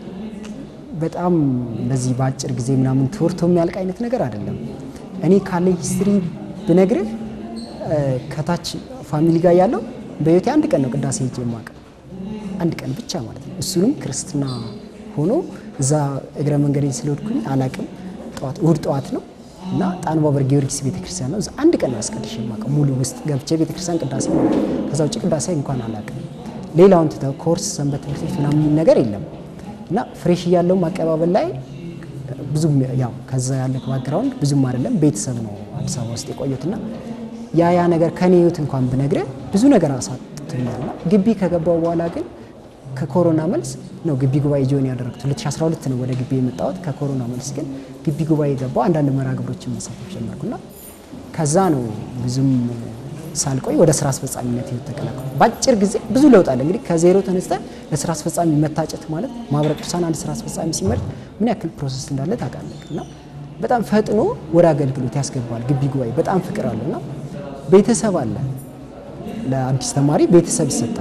በጣም እንደዚህ በአጭር ጊዜ ምናምን ተወርቶ የሚያልቅ አይነት ነገር አይደለም። እኔ ካለኝ ሂስትሪ ብነግርህ ከታች ፋሚሊ ጋር ያለው በህይወቴ አንድ ቀን ነው ቅዳሴ ሄጄ የማውቀው አንድ ቀን ብቻ ማለት ነው። እሱንም ክርስትና ሆኖ እዛ እግረ መንገዴን ስለወድኩኝ አላቅም። ጠዋት እሁድ ጠዋት ነው እና ጣን ባበር ጊዮርጊስ ቤተክርስቲያን ነው። እዛ አንድ ቀን ነው አስቀድሼ የማውቀው ሙሉ ውስጥ ገብቼ ቤተክርስቲያን ቅዳሴ ነው። ከዛ ውጭ ቅዳሴ እንኳን አላቅም። ሌላውን ትተው ኮርስ ሰንበት ትምህርት ቤት ምናምን የሚል ነገር የለም እና ፍሬሽ እያለውም አቀባበል ላይ ብዙም ያው ከዛ ያለ ባክግራውንድ ብዙም አይደለም። ቤተሰብ ነው አዲስ አበባ ውስጥ የቆየትና ያ ያ ነገር ከኔ ህይወት እንኳን ብነግርህ ብዙ ነገር አሳጥቶኛል። እና ግቢ ከገባው በኋላ ግን ከኮሮና መልስ ነው ግቢ ጉባኤ ጆን ያደረግኩት። 2012 ነው ወደ ግቢ የመጣሁት። ከኮሮና መልስ ግን ግቢ ጉባኤ ገባው። አንዳንድ መርሃ ግብሮችን መሳተፍ ጀመርኩና ከዛ ነው ብዙም ሳልቆይ ወደ ስራ አስፈጻሚነት ህይወት ተቀላቀልኩ። በአጭር ጊዜ ብዙ ለውጥ አለ። እንግዲህ ከዜሮ ተነስተን ለስራ አስፈጻሚ መታጨት ማለት ማህበረ ቅዱሳን አንድ ስራ አስፈጻሚ ሲመርጥ ምን ያክል ፕሮሰስ እንዳለ ታውቃለህ። እና በጣም ፈጥኖ ወደ አገልግሎት ያስገባል ግቢ ጉባኤ። በጣም ፍቅር አለ እና ቤተሰብ አለ። ለአዲስ ተማሪ ቤተሰብ ይሰጣል።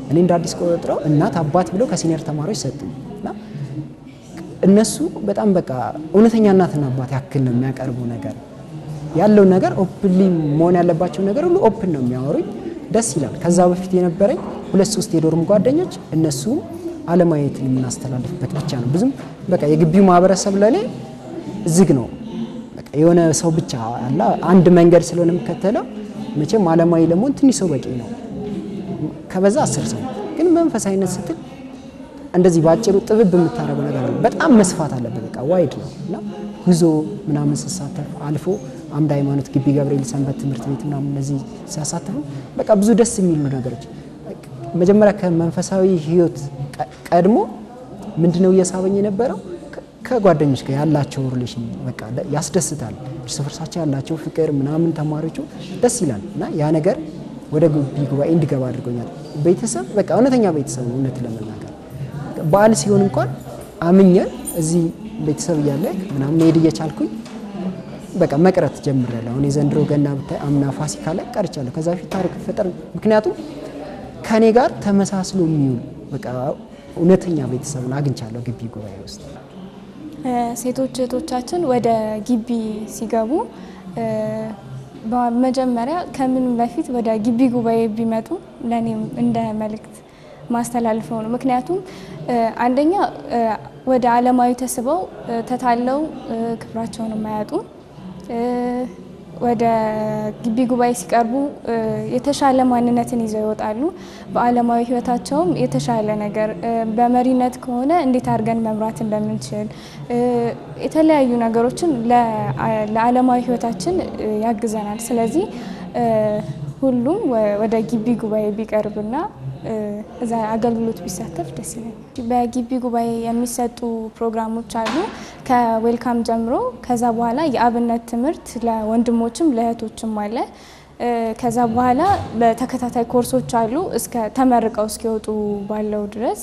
እኔ እንደ አዲስ ቆጥረው እናት አባት ብለው ከሲኒየር ተማሪዎች ሰጡኝ እና እነሱ በጣም በቃ እውነተኛ እናትና አባት ያክል ነው የሚያቀርቡ ነገር ያለው ነገር ኦፕንሊ መሆን ያለባቸው ነገር ሁሉ ኦፕን ነው የሚያወሩኝ። ደስ ይላል። ከዛ በፊት የነበረኝ ሁለት ሶስት የዶርም ጓደኞች እነሱም አለማየትን የምናስተላልፍበት ብቻ ነው። ብዙም በቃ የግቢው ማህበረሰብ ለኔ ዝግ ነው። በቃ የሆነ ሰው ብቻ አለ አንድ መንገድ ስለሆነ የምከተለው መቼም አለማዊ ለመሆን ትንሽ ሰው በቂ ነው። ከበዛ አስር ሰው ግን መንፈሳዊነት ስትል እንደዚህ በአጭሩ ጥብብ የምታደርገው ነገር አለ። በጣም መስፋት አለበት። በቃ ዋይድ ነው እና ጉዞ ምናምን ስሳተፍ አልፎ አምድ ሃይማኖት ግቢ ገብርኤል ሰንበት ትምህርት ቤት ምናምን እነዚህ ሲያሳትፉ በቃ ብዙ ደስ የሚሉ ነገሮች መጀመሪያ ከመንፈሳዊ ህይወት ቀድሞ ምንድነው እየሳበኝ የነበረው ከጓደኞች ጋር ያላቸው ሪሌሽን በቃ ያስደስታል። እርስ በርሳቸው ያላቸው ፍቅር ምናምን ተማሪዎቹ ደስ ይላል እና ያ ነገር ወደ ግቢ ጉባኤ እንዲገባ አድርጎኛል። ቤተሰብ በቃ እውነተኛ ቤተሰብ ነው። እውነት ለመናገር በዓል ሲሆን እንኳን አምኘን እዚህ ቤተሰብ እያለ ምናምን መሄድ እየቻልኩኝ በቃ መቅረት ጀምሬያለሁ። አሁን የዘንድሮ ገና ብታይ አምና ፋሲካ ላይ ቀርቻለሁ። ከዛ በፊት ታሪክ ፈጠር ምክንያቱም ከኔ ጋር ተመሳስሎ የሚውል በቃ እውነተኛ ቤተሰብን አግኝቻለሁ ግቢ ጉባኤ ውስጥ። ሴቶች እህቶቻችን ወደ ግቢ ሲገቡ በመጀመሪያ ከምንም በፊት ወደ ግቢ ጉባኤ ቢመጡ ለእኔም እንደ መልእክት ማስተላልፈው ነው። ምክንያቱም አንደኛ ወደ ዓለማዊ ተስበው ተታለው ክብራቸውን የማያጡ ወደ ግቢ ጉባኤ ሲቀርቡ የተሻለ ማንነትን ይዘው ይወጣሉ። በዓለማዊ ሕይወታቸውም የተሻለ ነገር በመሪነት ከሆነ እንዴት አድርገን መምራት እንደምንችል የተለያዩ ነገሮችን ለዓለማዊ ሕይወታችን ያግዘናል። ስለዚህ ሁሉም ወደ ግቢ ጉባኤ ቢቀርብና እዛ አገልግሎት ቢሳተፍ ደስ ይለኛል። በግቢ ጉባኤ የሚሰጡ ፕሮግራሞች አሉ ከዌልካም ጀምሮ። ከዛ በኋላ የአብነት ትምህርት ለወንድሞችም ለእህቶችም አለ። ከዛ በኋላ በተከታታይ ኮርሶች አሉ እስከ ተመርቀው እስኪወጡ ባለው ድረስ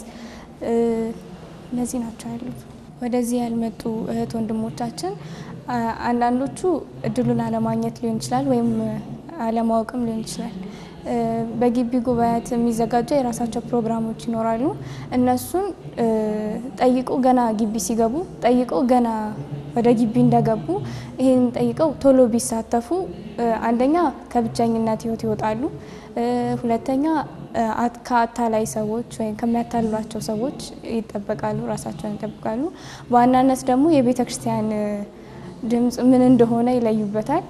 እነዚህ ናቸው ያሉት። ወደዚህ ያልመጡ እህት ወንድሞቻችን አንዳንዶቹ እድሉን አለማግኘት ሊሆን ይችላል ወይም አለማወቅም ሊሆን ይችላል። በግቢ ጉባኤያት የሚዘጋጁ የራሳቸው ፕሮግራሞች ይኖራሉ። እነሱን ጠይቆ ገና ግቢ ሲገቡ ጠይቆ ገና ወደ ግቢ እንደገቡ ይህን ጠይቀው ቶሎ ቢሳተፉ አንደኛ ከብቸኝነት ሕይወት ይወጣሉ። ሁለተኛ ከአታላይ ሰዎች ወይም ከሚያታልሏቸው ሰዎች ይጠበቃሉ፣ ራሳቸውን ይጠብቃሉ። በዋናነት ደግሞ የቤተ ክርስቲያን ድምፅ ምን እንደሆነ ይለዩበታል።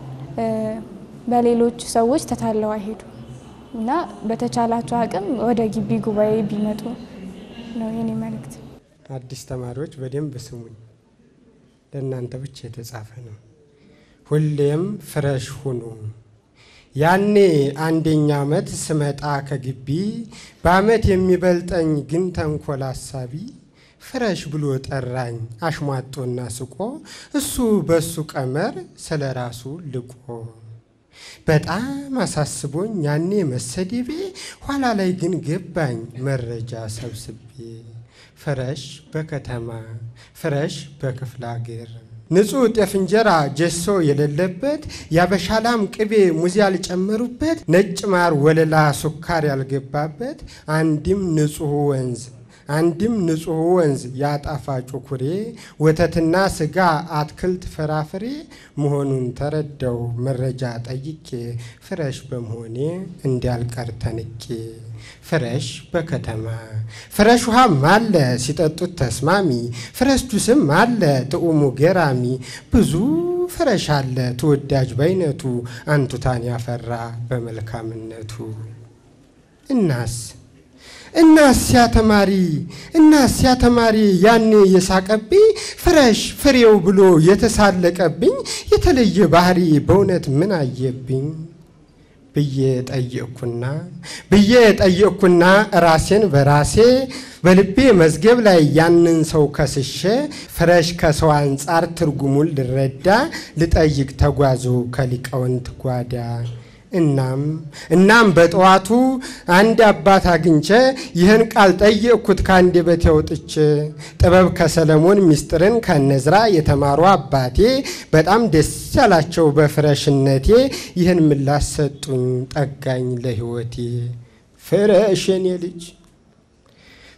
በሌሎች ሰዎች ተታለው አይሄዱ እና በተቻላቸው አቅም ወደ ግቢ ጉባኤ ቢመጡ ነው የኔ መልእክት። አዲስ ተማሪዎች በደንብ ስሙኝ፣ ለእናንተ ብቻ የተጻፈ ነው። ሁሌም ፍረሽ ሁኑ። ያኔ አንደኛ ዓመት ስመጣ ከግቢ በዓመት የሚበልጠኝ ግን ተንኮል አሳቢ ፍረሽ ብሎ ጠራኝ አሽሟጦና ስቆ እሱ በሱ ቀመር ስለ ራሱ ልቆ በጣም አሳስቦኝ ያኔ መሰደቤ ኋላ ላይ ግን ገባኝ መረጃ ሰብስቤ ፍረሽ በከተማ ፍረሽ በክፍለ አገር ንጹሕ ጤፍ እንጀራ ጀሶ የሌለበት ያበሻላም ቅቤ ሙዝ ያልጨመሩበት ነጭ ማር ወለላ ሱካር ያልገባበት አንድም ንጹሕ ወንዝ አንድም ንጹሕ ወንዝ ያጣፋጩ ኩሬ ወተትና ስጋ አትክልት ፍራፍሬ መሆኑን ተረዳው መረጃ ጠይቄ ፍረሽ በመሆኔ እንዲያልቀር ተንቄ ፍረሽ በከተማ ፍረሽ ውሃም አለ ሲጠጡት ተስማሚ ፍረሽ ጁስም አለ ጥዑሙ ገራሚ ብዙ ፍረሽ አለ ተወዳጅ በይነቱ አንቱታን ያፈራ በመልካምነቱ እናስ እናስ ያ ተማሪ እናስ ያ ተማሪ ያኔ የሳቀብኝ ፍረሽ ፍሬው ብሎ የተሳለቀብኝ የተለየ ባህሪ በእውነት ምን አየብኝ ብዬ ጠየቅኩና ብዬ ጠየቅኩና ራሴን በራሴ በልቤ መዝገብ ላይ ያንን ሰው ከስሼ ፍረሽ ከሰው አንጻር ትርጉሙን ልረዳ ልጠይቅ ተጓዙ ከሊቃውንት ጓዳ እናም እናም በጠዋቱ አንድ አባት አግኝቼ ይህን ቃል ጠየቅኩት ከአንደበቴ አውጥቼ ጥበብ ከሰለሞን ምስጢርን ከነዝራ የተማሩ አባቴ በጣም ደስ ያላቸው በፍረሽነቴ ይህን ምላሽ ሰጡኝ ጠጋኝ ለሕይወቴ ፍረሽ የኔ ልጅ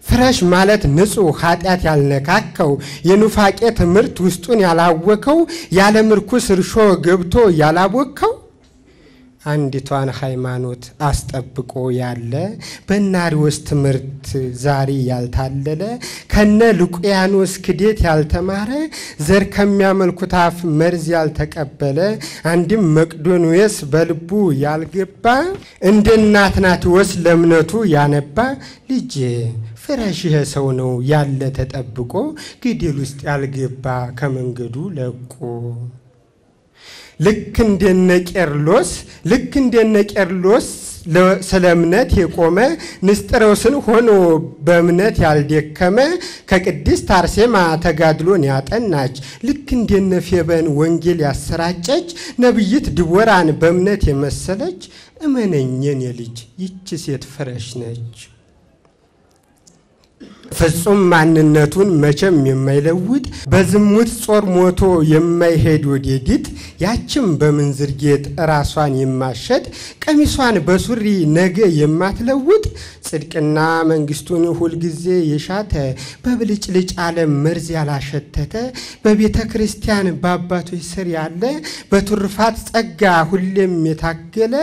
ፍረሽ ማለት ንጹሕ ኃጢአት ያልነካከው የኑፋቄ ትምህርት ውስጡን ያላወከው ያለ ምርኩስ እርሾ ገብቶ ያላቦከው አንዲቷን ሃይማኖት አስጠብቆ ያለ በናሪዎስ ትምህርት ዛሬ ያልታለለ ከነ ሉቅያኖስ ክዴት ያልተማረ ዘር ከሚያመልኩት አፍ መርዝ ያልተቀበለ አንድም መቅዶንዮስ በልቡ ያልገባ እንደ እናትናቴዎስ ለእምነቱ ያነባ ልጄ ፍረሽ ይሄ ሰው ነው ያለ ተጠብቆ ገደል ውስጥ ያልገባ ከመንገዱ ለቆ ልክ እንደነ ቄርሎስ ልክ እንደነ ቄርሎስ ስለ እምነት የቆመ ንስጥሮስን ሆኖ በእምነት ያልደከመ ከቅድስት አርሴማ ተጋድሎን ያጠናች ልክ እንደነ ፌበን ወንጌል ያሰራጨች ነቢይት ድቦራን በእምነት የመሰለች እመነኘን የልጅ ይቺ ሴት ፍረሽ ነች። ፍጹም ማንነቱን መቼም የማይለውጥ በዝሙት ጾር ሞቶ የማይሄድ ወዴዲት ያችም በምንዝር ጌጥ ራሷን የማሸጥ ቀሚሷን በሱሪ ነገ የማትለውጥ ጽድቅና መንግስቱን ሁልጊዜ የሻተ በብልጭልጭ ዓለም መርዝ ያላሸተተ በቤተ ክርስቲያን በአባቶች ስር ያለ በቱርፋት ጸጋ ሁሌም የታገለ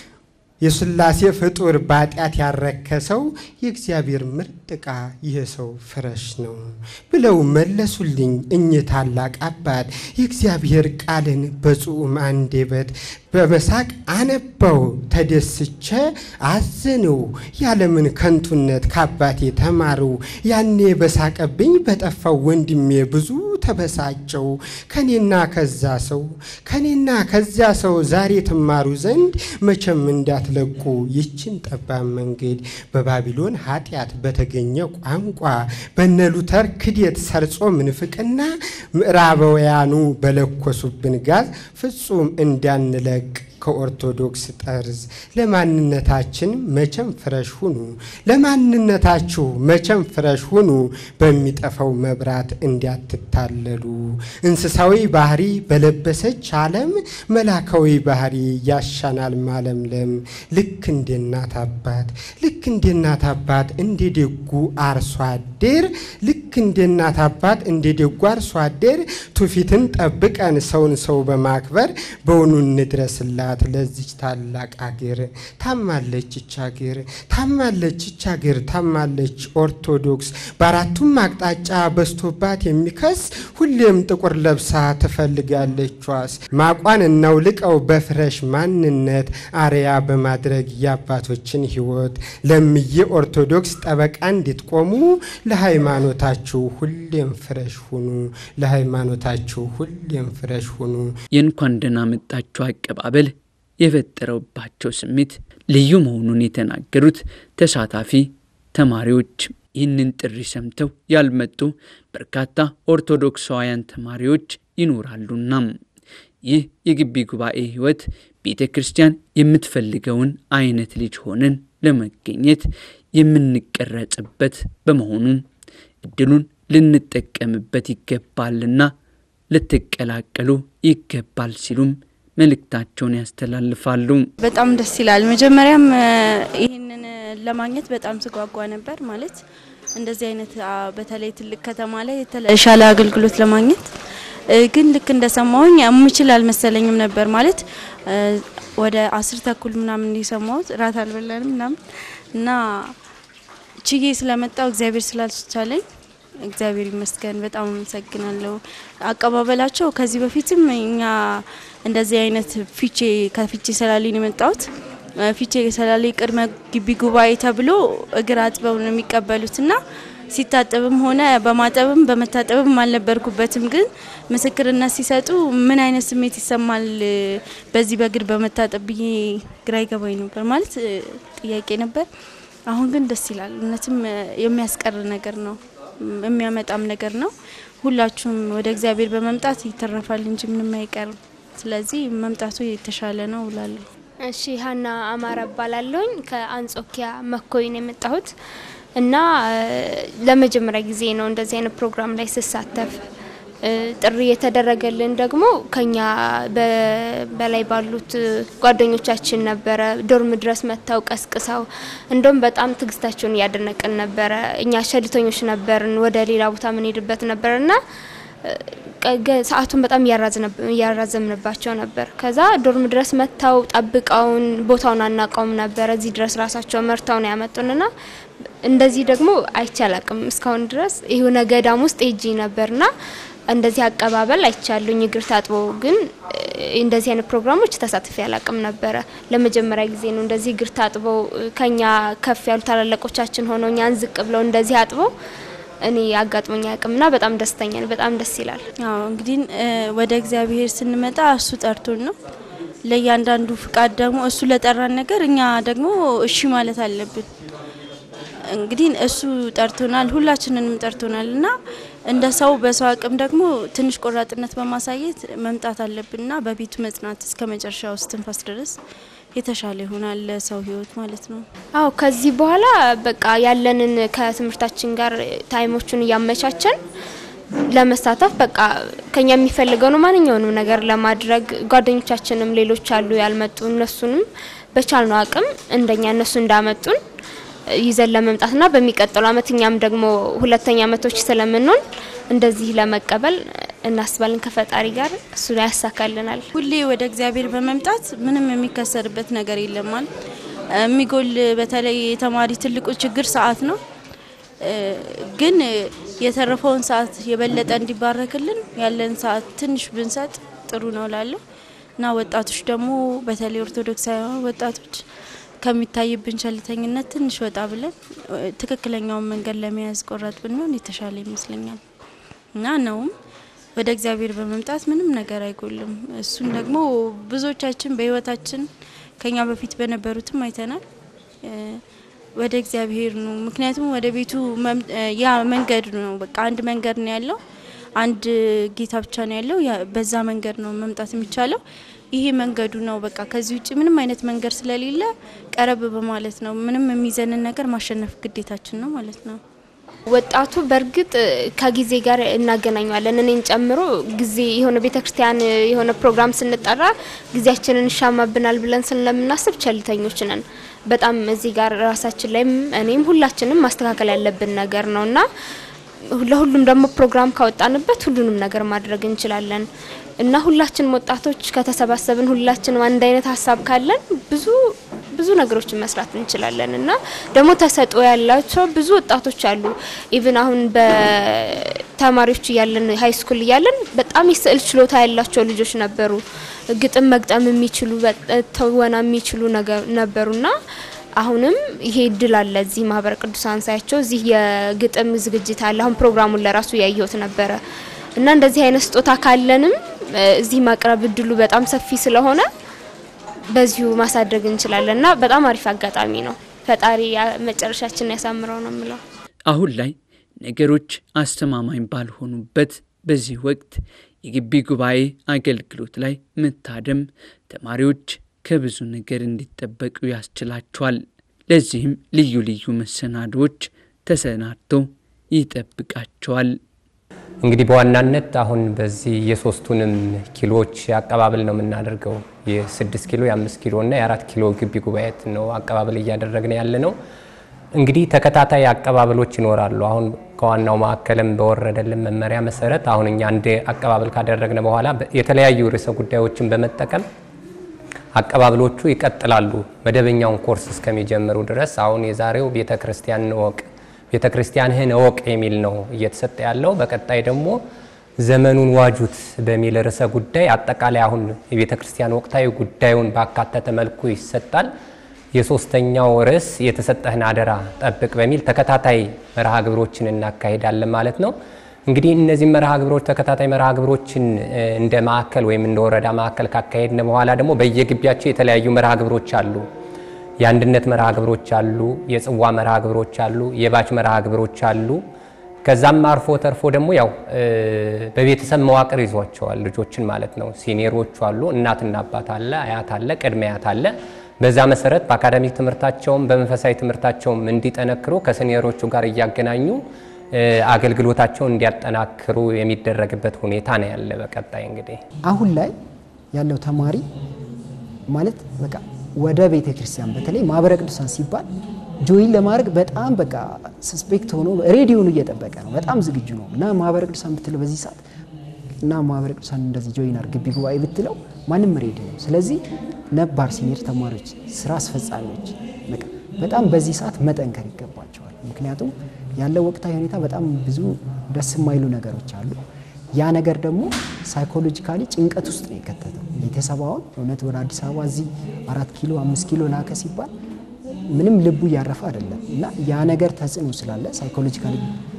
የስላሴ ፍጡር በኃጢአት ያረከሰው የእግዚአብሔር ምርጥ ዕቃ ይህ ሰው ፍረሽ ነው ብለው መለሱልኝ እኚህ ታላቅ አባት። የእግዚአብሔር ቃልን በጽኡም አንደበት በመሳቅ አነባው ተደስቼ አዘነው። ያለምን ከንቱነት ከአባቴ ተማሩ። ያኔ በሳቀብኝ በጠፋው ወንድሜ ብዙ ተበሳጨው። ከኔና ከዛ ሰው ከኔና ከዚያ ሰው ዛሬ ትማሩ ዘንድ መቼም እንዳትለቁ ይችን ጠባብ መንገድ በባቢሎን ኃጢአት በተገኘ ቋንቋ በነ ሉተር ክዴት ሰርጾ ምንፍቅና ምዕራባውያኑ በለኮሱብን ጋዝ ፍጹም እንዳንለቅ ከኦርቶዶክስ ጠርዝ ለማንነታችን መቼም ፍረሽ ሁኑ፣ ለማንነታችሁ መቼም ፍረሽ ሁኑ፣ በሚጠፋው መብራት እንዲያትታለሉ። እንስሳዊ ባህሪ በለበሰች ዓለም መላካዊ ባህሪ ያሻናል ማለምለም። ልክ እንደ እናት አባት ልክ እንደ እናት አባት እንደ ደጉ አርሶ አደር ልክ እንደ እናት አባት እንደ ደጉ አርሶ አደር ትውፊትን ጠብቀን ሰውን ሰው በማክበር በውኑ እንድረስላት ለዚች ታላቅ አገር። ታማለች ይች አገር ታማለች ይች አገር ታማለች ኦርቶዶክስ በአራቱም አቅጣጫ በስቶባት የሚከስ ሁሌም ጥቁር ለብሳ ትፈልጋለች ዋስ ማቋን እናውልቀው በፍረሽ ማንነት አርያ በማድረግ የአባቶችን ሕይወት ለምዬ ኦርቶዶክስ ጠበቃ እንድትቆሙ ለሃይማኖታችሁ ሁሌም ፍረሽ ሁኑ። ለሃይማኖታችሁ ሁሌም ፍረሽ ሁኑ። የእንኳን ደህና መጣችሁ አቀባበል የፈጠረባቸው ስሜት ልዩ መሆኑን የተናገሩት ተሳታፊ ተማሪዎች ይህንን ጥሪ ሰምተው ያልመጡ በርካታ ኦርቶዶክሳውያን ተማሪዎች ይኖራሉና ይህ የግቢ ጉባኤ ሕይወት ቤተ ክርስቲያን የምትፈልገውን አይነት ልጅ ሆነን ለመገኘት የምንቀረጽበት በመሆኑ እድሉን ልንጠቀምበት ይገባልና ልትቀላቀሉ ይገባል ሲሉም መልእክታቸውን ያስተላልፋሉ። በጣም ደስ ይላል። መጀመሪያም ይህንን ለማግኘት በጣም ስጓጓ ነበር። ማለት እንደዚህ አይነት በተለይ ትልቅ ከተማ ላይ የተሻለ አገልግሎት ለማግኘት ግን ልክ እንደሰማሁኝ የምችል አልመሰለኝም ነበር። ማለት ወደ አስር ተኩል ምናምን እንዲሰማሁት እራት አልበላንም ምናምን እና ችዬ ስለመጣው እግዚአብሔር ስላልቻለኝ እግዚአብሔር ይመስገን። በጣም አመሰግናለሁ። አቀባበላቸው ከዚህ በፊትም እኛ እንደዚህ አይነት ፊቼ ከፊቼ ሰላሌ ነው የመጣሁት። ፊቼ ሰላሌ ቅድመ ግቢ ጉባኤ ተብሎ እግር አጥበው ነው የሚቀበሉት እና ሲታጠብም ሆነ በማጠብም በመታጠብም አልነበርኩበትም። ግን ምስክርነት ሲሰጡ ምን አይነት ስሜት ይሰማል በዚህ በእግር በመታጠብ ብዬ ግራ ይገባኝ ነበር። ማለት ጥያቄ ነበር። አሁን ግን ደስ ይላል። እውነትም የሚያስቀር ነገር ነው የሚያመጣም ነገር ነው። ሁላችሁም ወደ እግዚአብሔር በመምጣት ይተረፋል እንጂ ምንም አይቀርም። ስለዚህ መምጣቱ የተሻለ ነው እላለሁ። እሺ ሀና አማራ እባላለሁኝ ከአንጾኪያ መኮይ ነው የመጣሁት እና ለመጀመሪያ ጊዜ ነው እንደዚህ አይነት ፕሮግራም ላይ ስሳተፍ። ጥሪ የተደረገልን ደግሞ ከኛ በላይ ባሉት ጓደኞቻችን ነበረ። ዶርም ድረስ መጥተው ቀስቅሰው እንደውም በጣም ትግስታቸውን እያደነቅን ነበረ። እኛ ሸልተኞች ነበርን፣ ወደ ሌላ ቦታ ምንሄድበት ነበርና ሰዓቱን በጣም እያራዘምንባቸው ነበር። ከዛ ዶርም ድረስ መጥተው ጠብቀውን ቦታውን አናውቀውም ነበረ። እዚህ ድረስ ራሳቸው መርተው ነው ያመጡንና እንደዚህ ደግሞ አይቻላቅም እስካሁን ድረስ የሆነ ገዳም ውስጥ ሄጄ ነበርና እንደዚህ አቀባበል አይቻሉኝ። እግር ታጥቦ ግን እንደዚህ አይነት ፕሮግራሞች ተሳትፌ አላቅም ነበረ። ለመጀመሪያ ጊዜ ነው እንደዚህ እግር ታጥበው ከኛ ከፍ ያሉ ታላላቆቻችን ሆነው እኛን ዝቅ ብለው እንደዚህ አጥበው እኔ አጋጥሞኝ አያውቅምና በጣም ደስተኛ ነኝ። በጣም ደስ ይላል። አዎ እንግዲህ ወደ እግዚአብሔር ስንመጣ እሱ ጠርቶን ነው። ለእያንዳንዱ ፍቃድ ደግሞ እሱ ለጠራን ነገር እኛ ደግሞ እሺ ማለት አለብን። እንግዲህ እሱ ጠርቶናል፣ ሁላችንንም ጠርቶናል እና እንደ ሰው በሰው አቅም ደግሞ ትንሽ ቆራጥነት በማሳየት መምጣት አለብንና በቤቱ መጽናት እስከ መጨረሻው እስትንፋስ ድረስ የተሻለ ይሆናል ለሰው ህይወት ማለት ነው። አዎ ከዚህ በኋላ በቃ ያለንን ከትምህርታችን ጋር ታይሞቹን እያመቻቸን ለመሳተፍ በቃ ከኛ የሚፈልገው ነው ማንኛውንም ነገር ለማድረግ ጓደኞቻችንም ሌሎች አሉ ያልመጡ እነሱንም በቻልነው አቅም እንደኛ እነሱ እንዳመጡን ይዘን ለመምጣትና በሚቀጥለው አመት እኛም ደግሞ ሁለተኛ አመቶች ስለምንሆን እንደዚህ ለመቀበል እናስባለን ከፈጣሪ ጋር እሱ ያሳካልናል። ሁሌ ወደ እግዚአብሔር በመምጣት ምንም የሚከሰርበት ነገር የለማል። የሚጎል በተለይ የተማሪ ትልቁ ችግር ሰዓት ነው። ግን የተረፈውን ሰዓት የበለጠ እንዲባረክልን ያለን ሰዓት ትንሽ ብንሰጥ ጥሩ ነው ላለሁ እና ወጣቶች ደግሞ በተለይ ኦርቶዶክሳውያን ወጣቶች ከሚታይብን ቸልተኝነት ትንሽ ወጣ ብለን ትክክለኛውን መንገድ ለመያዝ ቆራጥ ብንሆን የተሻለ ይመስለኛል እና ነውም ወደ እግዚአብሔር በመምጣት ምንም ነገር አይጎልም። እሱን ደግሞ ብዙዎቻችን በህይወታችን ከኛ በፊት በነበሩትም አይተናል። ወደ እግዚአብሔር ነው። ምክንያቱም ወደ ቤቱ ያ መንገድ ነው። በቃ አንድ መንገድ ነው ያለው፣ አንድ ጌታ ብቻ ነው ያለው። በዛ መንገድ ነው መምጣት የሚቻለው። ይሄ መንገዱ ነው። በቃ ከዚህ ውጭ ምንም አይነት መንገድ ስለሌለ ቀረብ በማለት ነው። ምንም የሚዘንን ነገር ማሸነፍ ግዴታችን ነው ማለት ነው። ወጣቱ በእርግጥ ከጊዜ ጋር እናገናኘዋለን። እኔን ጨምሮ ጊዜ የሆነ ቤተ ክርስቲያን የሆነ ፕሮግራም ስንጠራ ጊዜያችንን ይሻማብናል ብለን ስለምናስብ ቸልተኞች ነን። በጣም እዚህ ጋር ራሳችን ላይም እኔም ሁላችንም ማስተካከል ያለብን ነገር ነው እና ለሁሉም ደግሞ ፕሮግራም ካወጣንበት ሁሉንም ነገር ማድረግ እንችላለን እና ሁላችንም ወጣቶች ከተሰባሰብን ሁላችንም አንድ አይነት ሀሳብ ካለን ብዙ ብዙ ነገሮችን መስራት እንችላለን እና ደግሞ ተሰጥኦ ያላቸው ብዙ ወጣቶች አሉ። ኢቭን አሁን በተማሪዎች እያለን ሀይ ስኩል እያለን በጣም የስዕል ችሎታ ያላቸው ልጆች ነበሩ። ግጥም መግጠም የሚችሉ ተወና የሚችሉ ነበሩና አሁንም ይሄ እድል አለ። እዚህ ማህበረ ቅዱሳን ሳያቸው እዚህ የግጥም ዝግጅት አለ። አሁን ፕሮግራሙን ለራሱ ያየሁት ነበረ እና እንደዚህ አይነት ስጦታ ካለንም እዚህ ማቅረብ እድሉ በጣም ሰፊ ስለሆነ በዚሁ ማሳደግ እንችላለን እና በጣም አሪፍ አጋጣሚ ነው። ፈጣሪ መጨረሻችን ያሳምረው ነው የምለው። አሁን ላይ ነገሮች አስተማማኝ ባልሆኑበት በዚህ ወቅት የግቢ ጉባኤ አገልግሎት ላይ መታደም ተማሪዎች ከብዙ ነገር እንዲጠበቁ ያስችላቸዋል። ለዚህም ልዩ ልዩ መሰናዶዎች ተሰናድተው ይጠብቃቸዋል። እንግዲህ በዋናነት አሁን በዚህ የሶስቱንም ኪሎዎች አቀባበል ነው የምናደርገው። የስድስት ኪሎ የአምስት ኪሎ እና የአራት ኪሎ ግቢ ጉባኤት ነው አቀባበል እያደረግን ያለ ነው። እንግዲህ ተከታታይ አቀባበሎች ይኖራሉ። አሁን ከዋናው ማዕከልም በወረደልን መመሪያ መሰረት አሁን እኛ አንድ አቀባበል ካደረግን በኋላ የተለያዩ ርዕሰ ጉዳዮችን በመጠቀም አቀባበሎቹ ይቀጥላሉ መደበኛውን ኮርስ እስከሚጀምሩ ድረስ። አሁን የዛሬው ቤተ ክርስቲያን እወቅ ቤተ ክርስቲያንህን እወቅ የሚል ነው እየተሰጠ ያለው። በቀጣይ ደግሞ ዘመኑን ዋጁት በሚል ርዕሰ ጉዳይ አጠቃላይ አሁን የቤተ ክርስቲያን ወቅታዊ ጉዳዩን ባካተተ መልኩ ይሰጣል። የሶስተኛው ርዕስ የተሰጠህን አደራ ጠብቅ በሚል ተከታታይ መርሃ ግብሮችን እናካሄዳለን ማለት ነው። እንግዲህ እነዚህ መርሃ ግብሮች ተከታታይ መርሃ ግብሮችን እንደ ማዕከል ወይም እንደ ወረዳ ማዕከል ካካሄድን በኋላ ደግሞ በየግቢያቸው የተለያዩ መርሃ ግብሮች አሉ። የአንድነት መርሃ ግብሮች አሉ፣ የጽዋ መርሃ ግብሮች አሉ፣ የባች መርሃ ግብሮች አሉ። ከዛም አርፎ ተርፎ ደግሞ ያው በቤተሰብ መዋቅር ይዟቸዋል ልጆችን ማለት ነው። ሲኒየሮቹ አሉ፣ እናትና አባት አለ፣ አያት አለ፣ ቅድመ አያት አለ። በዛ መሰረት በአካዳሚክ ትምህርታቸውም በመንፈሳዊ ትምህርታቸውም እንዲጠነክሩ ከሲኒየሮቹ ጋር እያገናኙ አገልግሎታቸውን እንዲያጠናክሩ የሚደረግበት ሁኔታ ነው ያለ። በቀጣይ እንግዲህ አሁን ላይ ያለው ተማሪ ማለት በቃ ወደ ቤተ ክርስቲያን በተለይ ማህበረ ቅዱሳን ሲባል ጆይን ለማድረግ በጣም በቃ ሰስፔክት ሆኖ ሬዲዮኑ እየጠበቀ ነው። በጣም ዝግጁ ነው እና ማህበረ ቅዱሳን ብትለው በዚህ ሰዓት እና ማህበረ ቅዱሳን እንደዚህ ጆይን አድርግ ግቢ ጉባኤ ብትለው ማንም ሬዲዮ ነው። ስለዚህ ነባር ሲኒየር ተማሪዎች፣ ስራ አስፈጻሚዎች በቃ በጣም በዚህ ሰዓት መጠንከር ይገባቸዋል። ምክንያቱም ያለው ወቅታዊ ሁኔታ በጣም ብዙ ደስ የማይሉ ነገሮች አሉ። ያ ነገር ደግሞ ሳይኮሎጂካሊ ጭንቀት ውስጥ ነው የከተተው ቤተሰብ። አሁን እውነት ወደ አዲስ አበባ እዚህ አራት ኪሎ አምስት ኪሎ ላከ ሲባል ምንም ልቡ እያረፈ አይደለም እና ያ ነገር ተጽዕኖ ስላለ ሳይኮሎጂካሊ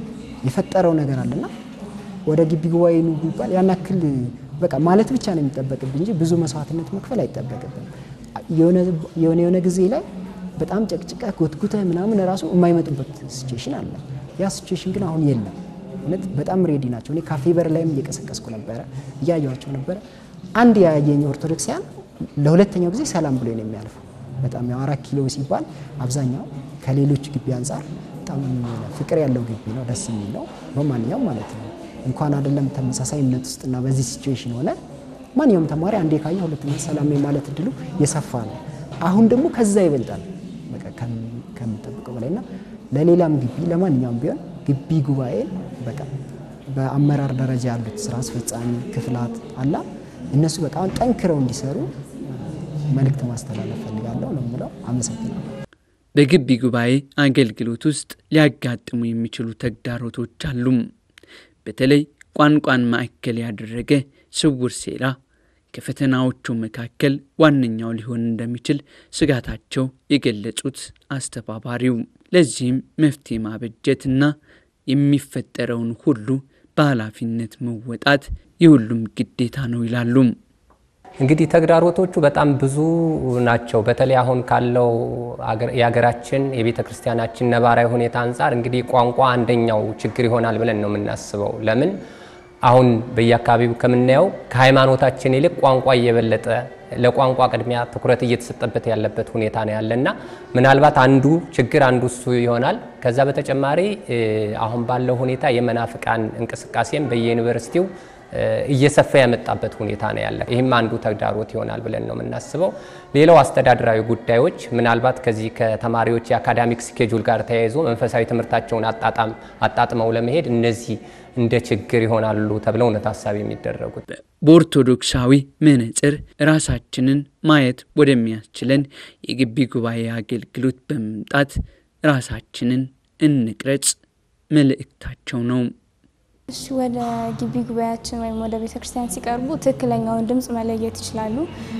የፈጠረው ነገር አለና ወደ ግቢ ጉባኤ ኑ ቢባል ያን ያክል በቃ ማለት ብቻ ነው የሚጠበቅብን እንጂ ብዙ መስዋዕትነት መክፈል አይጠበቅብን። የሆነ የሆነ ጊዜ ላይ በጣም ጨቅጭቀ ጎትጉተ ምናምን ራሱ የማይመጡበት ሲቹዌሽን አለ። ያ ሲቹዌሽን ግን አሁን የለም። እውነት በጣም ሬዲ ናቸው። እኔ ካፌ በር ላይም እየቀሰቀስኩ ነበረ፣ እያየኋቸው ነበረ። አንድ ያየኝ ኦርቶዶክሲያን ለሁለተኛው ጊዜ ሰላም ብሎ ነው የሚያልፈው። በጣም ያው አራት ኪሎ ሲባል አብዛኛው ከሌሎች ግቢ አንጻር በጣም ፍቅር ያለው ግቢ ነው፣ ደስ የሚል ነው በማንኛውም ማለት ነው። እንኳን አይደለም ተመሳሳይ እምነት ውስጥና በዚህ ሲቹዌሽን ሆነ ማንኛውም ተማሪ አንዴ ካየ ሁለተኛ ሰላም የማለት እድሉ የሰፋ ነው። አሁን ደግሞ ከዛ ይበልጣል በቃ ከምጠብቀው በላይና ለሌላም ግቢ ለማንኛውም ቢሆን ግቢ ጉባኤን በቃ በአመራር ደረጃ ያሉት ስራ አስፈጻሚ ክፍላት አላ እነሱ በጣም ጠንክረው እንዲሰሩ መልእክት ማስተላለፍ ፈልጋለሁ ነው የምለው። አመሰግናለሁ። በግቢ ጉባኤ አገልግሎት ውስጥ ሊያጋጥሙ የሚችሉ ተግዳሮቶች አሉም። በተለይ ቋንቋን ማዕከል ያደረገ ስውር ሴራ ከፈተናዎቹ መካከል ዋነኛው ሊሆን እንደሚችል ስጋታቸው የገለጹት አስተባባሪው ለዚህም መፍትሄ ማበጀትና የሚፈጠረውን ሁሉ በኃላፊነት መወጣት የሁሉም ግዴታ ነው ይላሉ። እንግዲህ ተግዳሮቶቹ በጣም ብዙ ናቸው። በተለይ አሁን ካለው የሀገራችን የቤተ ክርስቲያናችን ነባራዊ ሁኔታ አንጻር እንግዲህ ቋንቋ አንደኛው ችግር ይሆናል ብለን ነው የምናስበው። ለምን አሁን በየአካባቢው ከምናየው ከሃይማኖታችን ይልቅ ቋንቋ እየበለጠ ለቋንቋ ቅድሚያ ትኩረት እየተሰጠበት ያለበት ሁኔታ ነው ያለና ምናልባት አንዱ ችግር አንዱ እሱ ይሆናል። ከዛ በተጨማሪ አሁን ባለው ሁኔታ የመናፍቃን እንቅስቃሴም በየዩኒቨርሲቲው እየሰፋ ያመጣበት ሁኔታ ነው ያለ። ይህም አንዱ ተግዳሮት ይሆናል ብለን ነው የምናስበው። ሌላው አስተዳደራዊ ጉዳዮች ምናልባት ከዚህ ከተማሪዎች የአካዳሚክ ስኬጁል ጋር ተያይዞ መንፈሳዊ ትምህርታቸውን አጣጣም አጣጥመው ለመሄድ እነዚህ እንደ ችግር ይሆናሉ ተብለው ነው ታሳቢ የሚደረጉት። በኦርቶዶክሳዊ መነጽር ራሳችንን ማየት ወደሚያስችለን የግቢ ጉባኤ አገልግሎት በመምጣት ራሳችንን እንቅረጽ መልእክታቸው ነው። እሺ ወደ ግቢ ጉባኤያችን ወይም ወደ ቤተ ክርስቲያን ሲቀርቡ ትክክለኛውን ድምፅ መለየት ይችላሉ።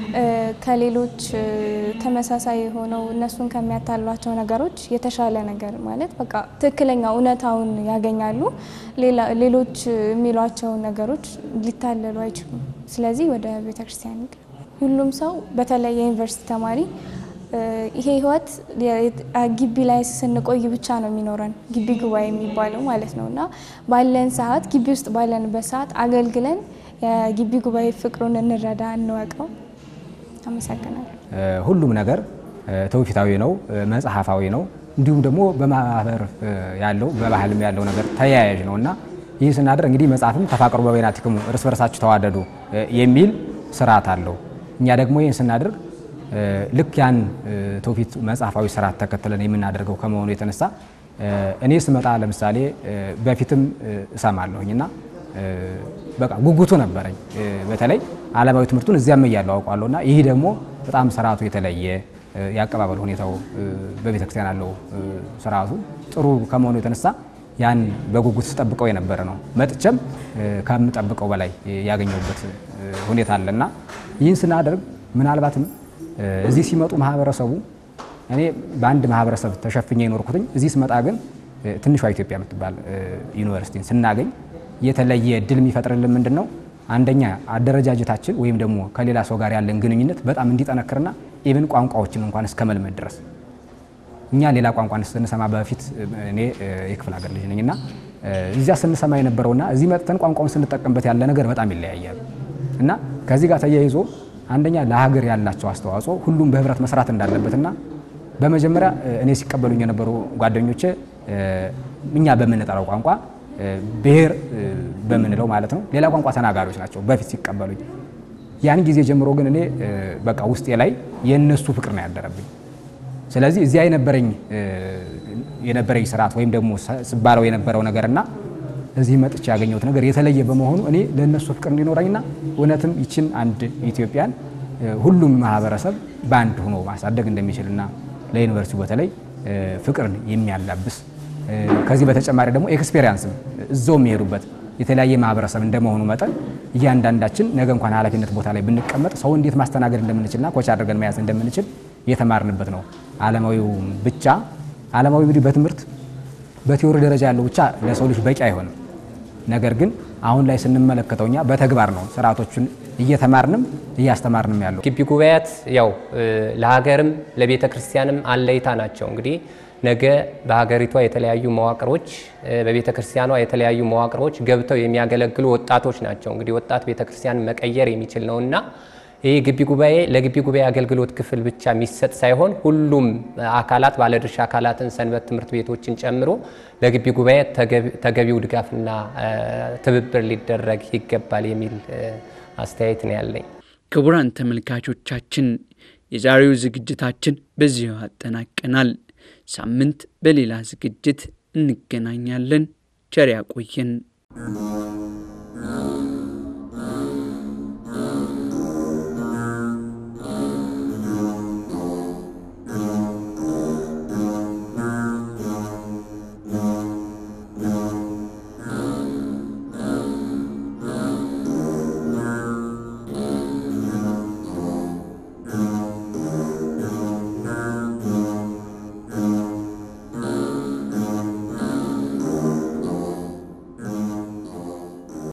ከሌሎች ተመሳሳይ የሆነው እነሱን ከሚያታሏቸው ነገሮች የተሻለ ነገር ማለት በቃ ትክክለኛ እውነታውን ያገኛሉ። ሌሎች የሚሏቸው ነገሮች ሊታለሉ አይችሉም። ስለዚህ ወደ ቤተ ክርስቲያን ሁሉም ሰው በተለይ የዩኒቨርሲቲ ተማሪ ይሄ ህይወት ግቢ ላይ ስንቆይ ብቻ ነው የሚኖረን ግቢ ጉባኤ የሚባለው ማለት ነው እና ባለን ሰዓት ግቢ ውስጥ ባለንበት ሰዓት አገልግለን የግቢ ጉባኤ ፍቅሩን እንረዳ፣ እንወቀው። አመሰግናለሁ። ሁሉም ነገር ትውፊታዊ ነው፣ መጽሐፋዊ ነው። እንዲሁም ደግሞ በማህበር ያለው በባህልም ያለው ነገር ተያያዥ ነው እና ይህ ስናደርግ እንግዲህ መጽሐፍም ተፋቀሩ በበይናቲክሙ እርስ በርሳችሁ ተዋደዱ የሚል ስርዓት አለው። እኛ ደግሞ ይህን ስናደርግ ልክ ያን ትውፊት መጽሐፋዊ ስርዓት ተከትለን የምናደርገው ከመሆኑ የተነሳ እኔ ስመጣ ለምሳሌ በፊትም እሰማለሁኝ እና በቃ ጉጉቱ ነበረኝ። በተለይ ዓለማዊ ትምህርቱን እዚያም እያለው አውቋለሁ እና ይህ ደግሞ በጣም ስርዓቱ የተለየ የአቀባበል ሁኔታው በቤተ ክርስቲያን ያለው ስርዓቱ ጥሩ ከመሆኑ የተነሳ ያን በጉጉት ስጠብቀው የነበረ ነው። መጥቼም ከምጠብቀው በላይ ያገኘሁበት ሁኔታ አለና ይህን ስናደርግ ምናልባትም እዚህ ሲመጡ ማህበረሰቡ እኔ በአንድ ማህበረሰብ ተሸፍኜ የኖርኩትኝ እዚህ ስመጣ ግን ትንሿ ኢትዮጵያ የምትባል ዩኒቨርሲቲን ስናገኝ የተለየ እድል የሚፈጥርልን ምንድን ነው? አንደኛ አደረጃጀታችን ወይም ደግሞ ከሌላ ሰው ጋር ያለን ግንኙነት በጣም እንዲጠነክርና ኢቭን ቋንቋዎችን እንኳን እስከ መልመድ ድረስ እኛ ሌላ ቋንቋን ስንሰማ በፊት እኔ የክፍለ ሀገር ልጅ ነኝ እና እዚያ ስንሰማ የነበረውና እዚህ መጥተን ቋንቋውን ስንጠቀምበት ያለ ነገር በጣም ይለያያል እና ከዚህ ጋር ተያይዞ አንደኛ ለሀገር ያላቸው አስተዋጽኦ ሁሉም በህብረት መስራት እንዳለበትና በመጀመሪያ እኔ ሲቀበሉኝ የነበሩ ጓደኞቼ እኛ በምንጠራው ቋንቋ ብሔር በምንለው ማለት ነው ሌላ ቋንቋ ተናጋሪዎች ናቸው በፊት ሲቀበሉኝ። ያን ጊዜ ጀምሮ ግን እኔ በቃ ውስጤ ላይ የእነሱ ፍቅር ነው ያደረብኝ። ስለዚህ እዚያ የነበረኝ የነበረኝ ስርዓት ወይም ደግሞ ስባለው የነበረው ነገርና እዚህ መጥቼ ያገኘሁት ነገር የተለየ በመሆኑ እኔ ለእነሱ ፍቅር እንዲኖረኝና እውነትም ይችን አንድ ኢትዮጵያን ሁሉም ማህበረሰብ በአንድ ሆኖ ማሳደግ እንደሚችልና ለዩኒቨርሲቲው በተለይ ፍቅርን የሚያላብስ ከዚህ በተጨማሪ ደግሞ ኤክስፔሪያንስም እዛው የሚሄዱበት የተለያየ ማህበረሰብ እንደመሆኑ መጠን እያንዳንዳችን ነገ እንኳን ኃላፊነት ቦታ ላይ ብንቀመጥ ሰው እንዴት ማስተናገድ እንደምንችልና ኮች አድርገን መያዝ እንደምንችል የተማርንበት ነው። ዓለማዊው ብቻ ዓለማዊ እንግዲህ በትምህርት በቲዎሪ ደረጃ ያለው ብቻ ለሰው ልጅ በቂ አይሆንም። ነገር ግን አሁን ላይ ስንመለከተው እኛ በተግባር ነው ስርዓቶቹን እየተማርንም እያስተማርንም ያለው። ግቢ ጉባኤያት ያው ለሀገርም ለቤተ ክርስቲያንም አለይታ ናቸው። እንግዲህ ነገ በሀገሪቷ የተለያዩ መዋቅሮች በቤተ ክርስቲያኗ የተለያዩ መዋቅሮች ገብተው የሚያገለግሉ ወጣቶች ናቸው። እንግዲህ ወጣት ቤተ ክርስቲያን መቀየር የሚችል ነውና ይህ ግቢ ጉባኤ ለግቢ ጉባኤ አገልግሎት ክፍል ብቻ የሚሰጥ ሳይሆን ሁሉም አካላት ባለድርሻ አካላትን ሰንበት ትምህርት ቤቶችን ጨምሮ ለግቢ ጉባኤ ተገቢው ድጋፍና ትብብር ሊደረግ ይገባል የሚል አስተያየት ነው ያለኝ። ክቡራን ተመልካቾቻችን የዛሬው ዝግጅታችን በዚሁ አጠናቀናል። ሳምንት በሌላ ዝግጅት እንገናኛለን። ቸር ያቆየን።